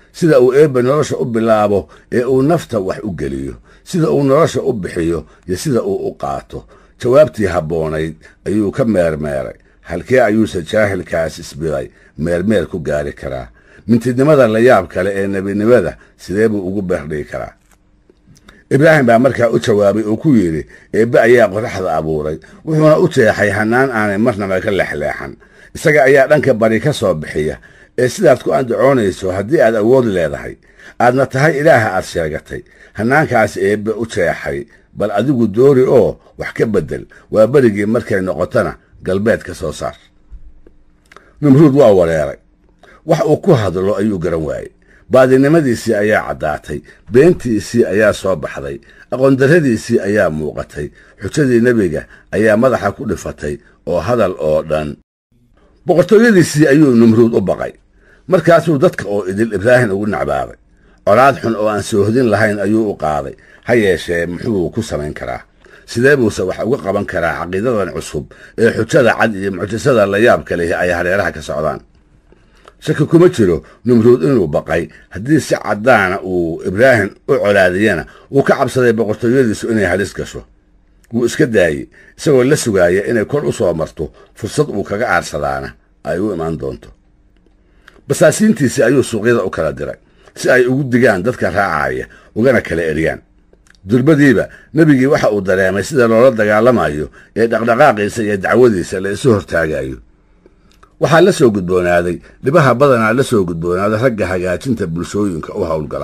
sida uu eebbe nolosha u bilaabo ee uu nafta wax u geliyo sida uu nolosha u bixiyo iyo sida uu u qaato jawaabtii habboonayd ayuu ka meermeeray halkee ayuuse jaahilkaas isbiday meermeer ku gaari karaa mintidnimada la yaab kale ee nebinimada sidee buu ugu beerdhigi karaa ibraahim baa markaa u jawaabay oo ku yidhi eebbe ayaa qoraxda abuuray wuxuuna u jeexay hannaan aanay marnaba ka lexleexan isaga ayaa dhanka bari ka soo bixiya ee sidaad ku andacoonayso haddii aad awood leedahay aadna tahay ilaaha aad sheegatay hannaankaas eebbe u jeexay bal adigu doori oo wax ka beddel waa berigii markay noqotona galbeed ka soo saar numruud waa wareeray wax uu ku hadlo ayuu garan waayey baadinimadiisii ayaa caddaatay beentiisii ayaa soo baxday aqoondarradiisii ayaa muuqatay xujadii nebiga ayaa madaxa ku dhifatay oo hadal oo dhan boqortooyadiisii ayuu numruud u baqay markaasuu dadka oo idil ibraahim ugu nacbaabay colaad xun oo aan soohodin lahayn ayuu u qaaday ha yeeshee muxuu ku samayn karaa sidee buuse wax uga qaban karaa caqiidadan cusub ee xujada cad iyo mucjisada la yaabka lehi ay hareeraha ka socdaan shaki kuma jiro numruud inuu baqay haddii si caddaana uu ibraahim u colaadiyana uu ka cabsaday boqortooyadiisu inay halis gasho wuu iska daayey isagoo la sugaaya inay kor u soo marto fursad uu kaga aarsadaana ay u imaan doonto basaasiintiisii ayuu suuqyada u kala diray si ay ugu digaan dadka raacaya ugana kala eryaan durbadiiba nebigii waxa uu dareemay sida loola dagaalamayo ee dhaqdhaqaaqiisa iyo dacwadiisa la isu hortaagayo waxaa la soo gudboonaaday dhibaha badanaa la soo gudboonaada ragga hagaajinta bulshooyinka u howlgala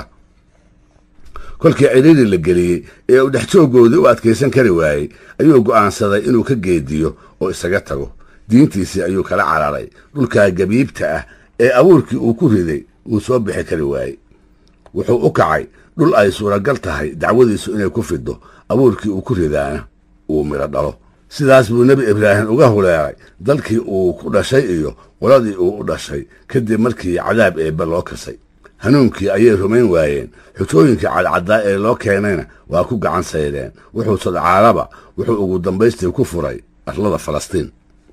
kolkii cidhiiri la geliyey ee uu dhexjooggoodii u adkaysan kari waayey ayuu go'aansaday inuu ka geediyo oo isaga tago diintiisii ayuu kala cararay dhulkaa gabiibta ah ee abuurkii uu ku riday uu soo bixi kari waayey wuxuu u kacay dhul ay suuragal tahay dacwadiisu inay ku fiddo abuurkii uu ku ridaana uu midho dhalo sidaas buu nebi ibraahim uga huleeray dalkii uu ku dhashay iyo qoladii uu u dhashay kadib markii cadaab eebbe loo kasay hanuunkii ayay rumayn waayeen xujooyinkii cadcaddaa ee loo keenayna waa ku gacan saydeen wuxuu sadcaalaba wuxuu ugu dambaystii ku furay arlada falastiin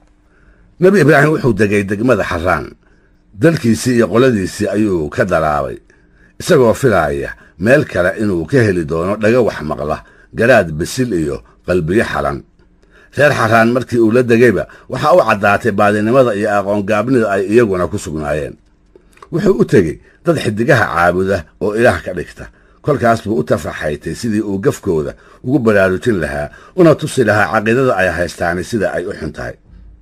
nebi ibraahim wuxuu degay degmada xaraan dalkiisii iyo qoladiisii ayuu ka daraabay isagoo filaaya meel kale inuu ka heli doono dhaga wax maqla garaad bisil iyo qalbiyo xalan reer xaraan markii uu la degayba waxaa u caddaatay baadinimada iyo aqoongaabnida ay iyaguna ku sugnaayeen wuxuu u tegey dad xidigaha caabuda oo ilaah ka dhigta kolkaas buu u tafaxaytay sidii uu gafkooda ugu baraarujin lahaa una tusi lahaa caqiidada ay haystaani sida ay u xun tahay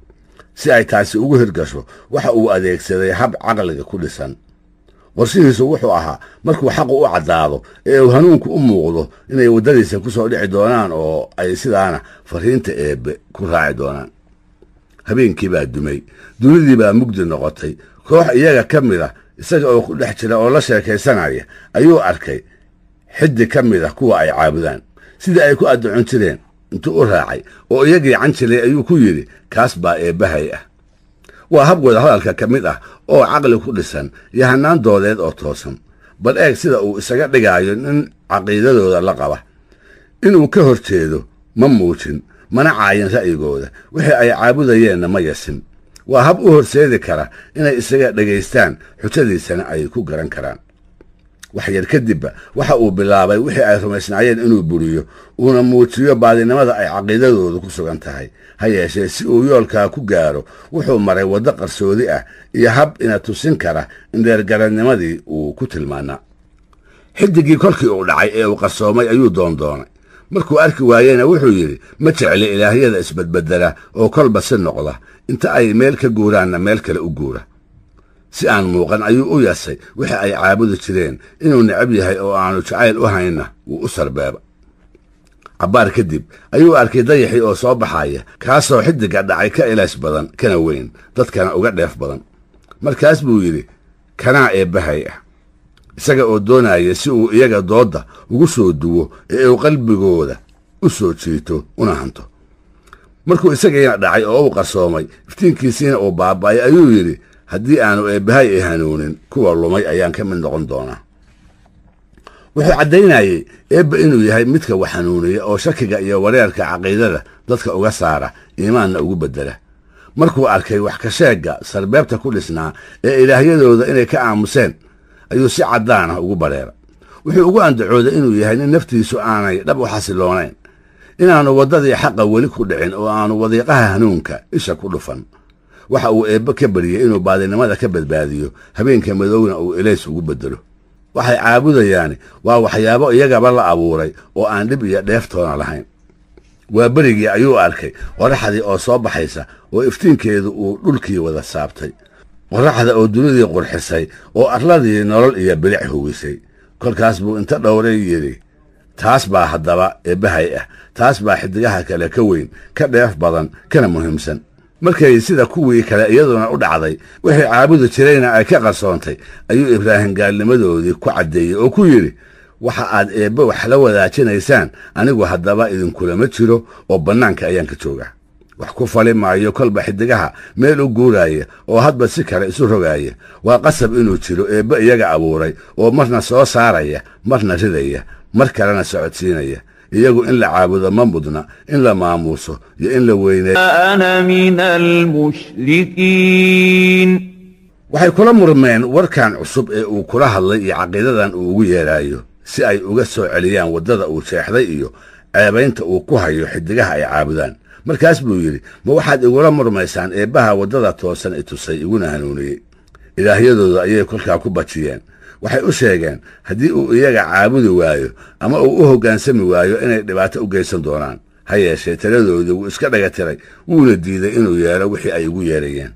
si ay taasi ugu hirgasho waxa uu adeegsaday hab caqliga ku dhisan qorshihiisu wuxuu ahaa markuu xaqu u caddaado ee uu hanuunku u muuqdo inay waddadiisa ku soo dhici doonaan oo ay sidaana fariinta eebbe ku raaci doonaan habeenkii baa dumay dunidii baa mugdi noqotay koox iyaga ka mid a isaga oo ku dhex jira oo la sheekaysanaya ayuu arkay xiddi ka mid a kuwa ay caabudaan sidii ay ku addacon jireen intuu u raacay oo iyagii canjilay ayuu ku yidhi kaas baa eebbahay ah waa hab wada hadalka ka mid ah oo caqli ku dhisan iyo hannaan doodeed oo toosan bal eeg sida uu isaga dhigaayo nin caqiidadooda la qaba inuu ka hor jeedo ma muujin mana caayin ra'yigooda wixii ay caabudayeenna ma yasin waa hab u horseedi kara inay isaga dhegaystaan xujadiisana ay ku garan karaan wax yar kadibba waxa uu bilaabay wixii ay rumaysnaayeen inuu buriyo uuna muujiyo baadinimada ay caqiidadoodu ku sugan tahay ha yeeshee si uu yoolkaa ku gaaro wuxuu maray waddo qarsoodi ah iyo hab ina tusin kara in dheergaranimadii uu ku tilmaanaa xidigii kolkii uu dhacay ee uu qarsoomay ayuu doondoonay markuu arki waayena wuxuu yidhi ma jecli ilaahyada isbedbedela oo kolba si noqda inta ay meel ka guuraanna meel kale u guura si aan muuqan ayuu u yasay wixii ay caabudi jireen inuu necab yahay oo aanu jacayl u haynna wuu u sarbeeba cabbaar kadib ayuu arkay dayaxii oo soo baxaya kaasoo xiddigga dhacay ka ilays badan kana weyn dadkana uga dheef badan markaas buu yidhi kanaa eebbahay ah isaga oo doonaya si uu iyaga doodda ugu soo duwo ee uu qalbigooda u soo jiito una hanto markuu isagiina dhacay oo uu qarsoomay iftiinkiisiina uu baaba'ay ayuu yidhi haddii aanu eebbahay i hanuunin kuwa lumay ayaan ka mid noqon doonaa wuxuu caddaynayey eebba inuu yahay midka wax hanuuniya oo shakiga iyo wareerka caqiidada dadka uga saara iimaanna ugu beddela markuu arkay wax ka sheegga sarbeebta ku dhisnaa ee ilaahyadooda inay ka aamuseen ayuu si caddaan ah ugu badheeray wuxuu ugu andacooday inuu yahay nin naftiisu aanay dhab u xasiloonayn inaannu waddadii xaqa weli ku dhicin oo aanu wadiiqaha hanuunka isha ku dhufan waxa uu eebbe ka baryey inuu baadinimada ka badbaadiyo habeenka madowna uu elays ugu beddelo waxay caabudayaani waa waxyaabo iyagaba la abuuray oo aan dhib iyo dheeftoona lahayn waa berigii ayuu arkay qorraxdii oo soo baxaysa oo iftiinkeedu uu dhulkii wada saabtay qorraxda oo dunidii qurxisay oo arladii nolol iyo bilic huwisay kolkaas buu inta dhowray yidhi taas baa haddaba eebbahay ah taas baa xiddigaha kale ka weyn ka dheef badan kana muhiimsan markay sida kuwii kale iyaduna u dhacday wixii caabudi jirayna ay ka qarsoontay ayuu ibraahim gaalnimadoodii ku caddeeyey oo ku yidhi waxa aad eebbe wax la wadaajinaysaan anigu haddaba idinkulama jiro oo bannaanka ayaan ka joogaa wax ku fali maayo kolba xiddigaha meel u guuraaya oo hadba si kale isu rogaaya waa qasab inuu jiro eebbe iyaga abuuray oo marna soo saaraya marna ridaya mar kalena socodsiinaya iyagu in la caabudo ma mudna in la maamuuso iyo in la weyneeyo أنا من المشركين waxay kula murmeen warkan cusub ee uu kula hadlay iyo caqiidadan uu ugu yeedhaayo si ay uga soo celiyaan waddada uu seexday iyo ceebaynta uu ku hayo xiddigaha ay caabudaan markaas buu yidhi ma waxaad igula murmaysaan eebbaha waddada toosan i tusay iguna hanuuniyey ilaahyadooda ayay kolkaa ku bajiyeen waxay u sheegeen haddii uu iyaga caabudi waayo ama uu u hoggaansami waayo inay dhibaato u geysan doonaan ha yeeshee taladoodii wuu iska dhaga tiray wuuna diiday inuu yeelo wixii ay ugu yeerayeen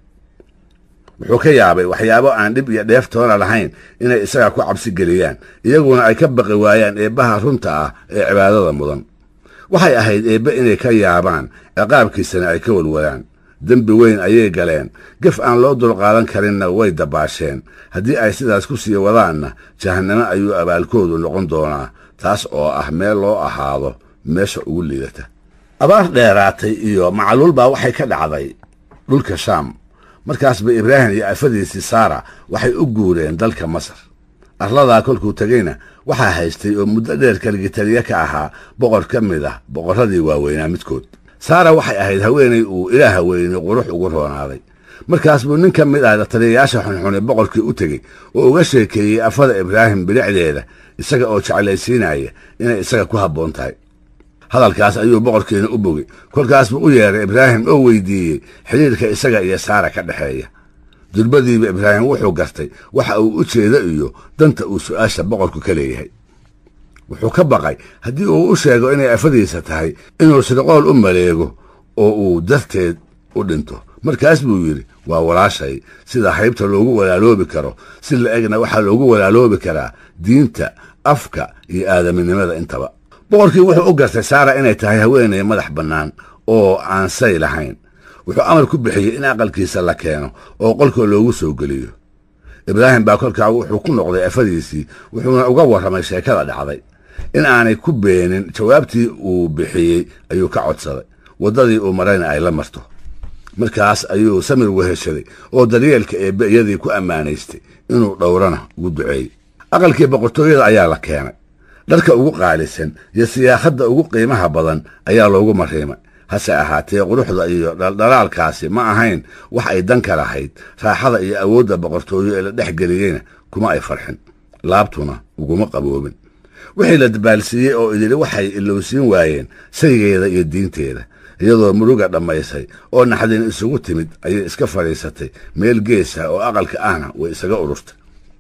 wuxuu ka yaabay waxyaabo aan dhib iyo dheeftoona lahayn inay isaga ku cabsi geliyaan iyaguna ay ka baqi waayaan eebbaha runta ah ee cibaadada mudan waxay ahayd eebbe inay ka yaabaan ciqaabkiisana ay ka walwalaan dembi weyn ayay galeen gef aan loo dulqaadan karinna way dabaasheen haddii ay sidaas ku sii wadaanna jahannamo ayuu abaalkoodu noqon doonaa taas oo ah meel loo ahaado meesha ugu liidata abaar dheeraatay iyo macluul baa waxay ka dhacday dhulka shaam markaasba ibraahim iyo afadiisii saara waxay u guureen dalka masar arladaa kolkuu tegeyna waxaa haystay oo muddo dheer kaligitaliye ka ahaa boqor ka mid ah boqorradii waaweynaa midkood saara waxay ahayd haweenay uu ilaaha weyne qurux ugu roonaaday markaas buu nin ka mid ah taliyayaasha xunxune boqorkii u tegey oo uga sheekeeyey afada ibraahim bilicdeeda isaga oo jeclaysiinaya inay isaga ku habboon tahay hadalkaas ayuu boqorkiina u bogey kolkaas buu u yeedhay ibraahim oo weydiiyey xidhiirka isaga iyo saara ka dhexeeya durbadiiba ibraahim wuxuu gartay waxa uu u jeedo iyo danta uu su'aasha boqorku ka leeyahay wuxuu ka baqay haddii uu u sheego inay afadiisa tahay inuu shirqool u maleego oo uu darteed u dhinto markaas buu yidhi waa walaashay sida haybta loogu walaaloobi karo si la egna waxaa loogu walaaloobi karaa diinta afka iyo aadaminimada intaba boqorkii wuxuu u gartay saara inay tahay haweenay madax bannaan oo aan say lahayn wuxuu amar ku bixiyey in aqalkiisa la keeno oo qolka loogu soo geliyo ibraahim baa kolkaa wuxuu ku noqday afadiisii wuxuuna uga warramay sheekada dhacday in aanay ku beenin jawaabtii uu bixiyey ayuu ka codsaday waddadii uu marayna ay la marto markaas ayuu samir weheshaday oo daryeelka eebbe iyadii ku ammaanaystay inuu dhowrana ugu duceeyey aqalkii boqortooyada ayaa la keenay dharka ugu qaalisan iyo siyaakhadda ugu qiimaha badan ayaa loogu mariimay hase ahaatee quruxda iyo dhaldhalaalkaasi ma ahayn wax ay dan ka lahayd raaxada iyo awoodda boqortooyo ee la dhex geliyeyna kuma ay farxin laabtuna uguma qaboobin wixii la dabaalsiiyey oo idili waxay ilowsiin waayeen saygeeda iyo diinteeda iyadoo muruga dhammaysay oo naxdin isugu timid ayay iska fadhiisatay meel geesa oo aqalka ahna way isaga ururtay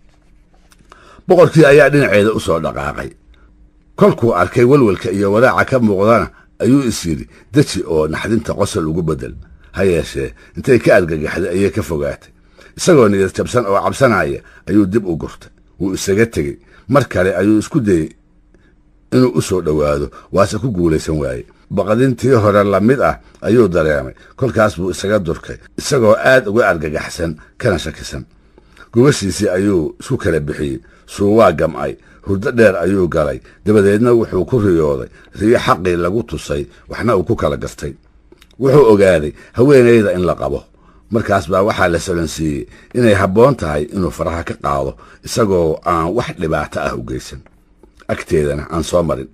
boqorkii ayaa dhinaceeda u soo dhaqaaqay kolkuu arkay welwelka iyo walaaca ka muuqdana ayuu is yidhi deji oo naxdinta qosol ugu beddel ha yeeshee intay ka argagaxday ayay ka fogaatay isagoo niyad jabsan oo cabsanaya ayuu dib u gurtay wuu isaga tegey mar kale ayuu isku dayey inuu u soo dhowaado waase ku guulaysan waaye baqdintii hore la mid ah ayuu dareemay kolkaas buu isaga durkay isagoo aad uga argagaxsan kana shakisan gubashiisii ayuu isku kala bixiyey suuwaa gam'ay hurdo dheer ayuu galay dabadeedna wuxuu ku riyooday riyo xaqii lagu tusay waxna uu ku kala gartay wuxuu ogaaday haweenayda in la qabo markaas baa waxaa la solansiiyey inay habboon tahay inuu faraha ka qaado isagoo aan wax dhibaato ah u geysan agteedana aan soo marin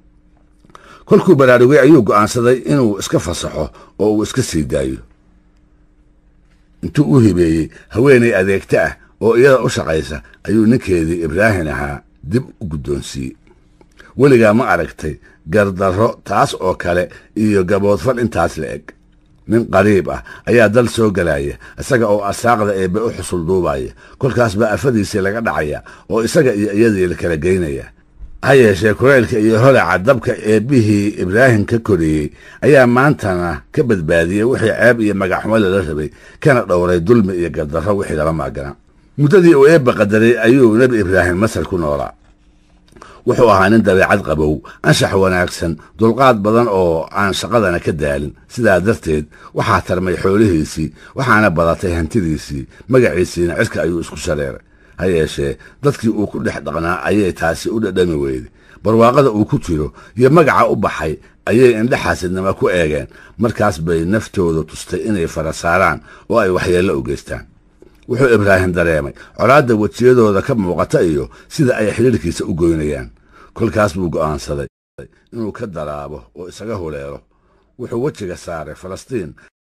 kolkuu baraarugay ayuu go'aansaday inuu iska fasaxo oo uu iska sii daayo intuu u hibeeyey haweenay adeegta ah oo iyada u shaqaysa ayuu ninkeedii ibraahim ahaa dib u guddoonsiiyey weligaa ma aragtay gardarro taas oo kale iyo gaboodfal intaas la eg nin qariib ah ayaa dal soo gelaya isaga oo asaaqda eebbe u xusul duubaya kolkaas baa afadiisii laga dhacaya oo isaga iyo iyadii la kala geynaya ha yeeshee kulaylka iyo holaca dabka eebbihii ibraahim ka koriyey ayaa maantana ka badbaadiyey wixii ceeb iyo magaxumo lala rabay kana dhowray dulmi iyo gardarro wixii lala maagana muddadii uu eebba qadaray ayuu nebi ibraahim masar ku noolaa wuxuu ahaa nin dabeecad qabow anshax wanaagsan dulqaad badan oo aan shaqadana ka daalin sidaa darteed waxaa tarmay xoolihiisii waxaana badatay hantidiisii magaciisiina cirka ayuu isku shareeray ha yeeshee dadkii uu ku dhex dhaqnaa ayay taasi u dhadhami weyday barwaaqada uu ku jiro iyo magaca u baxay ayay indhexaasidnimo ku eegeen markaas bay naftooda tustay inay fara saaraan oo ay waxyeello u geystaan wuxuu ibraahim dareemay colaadda wejiyadooda ka muuqata iyo sida ay xidhiirkiisa u goynayaan kolkaas buu go'aansaday inuu ka daraabo oo isaga huleelo wuxuu wejiga saaray falastiin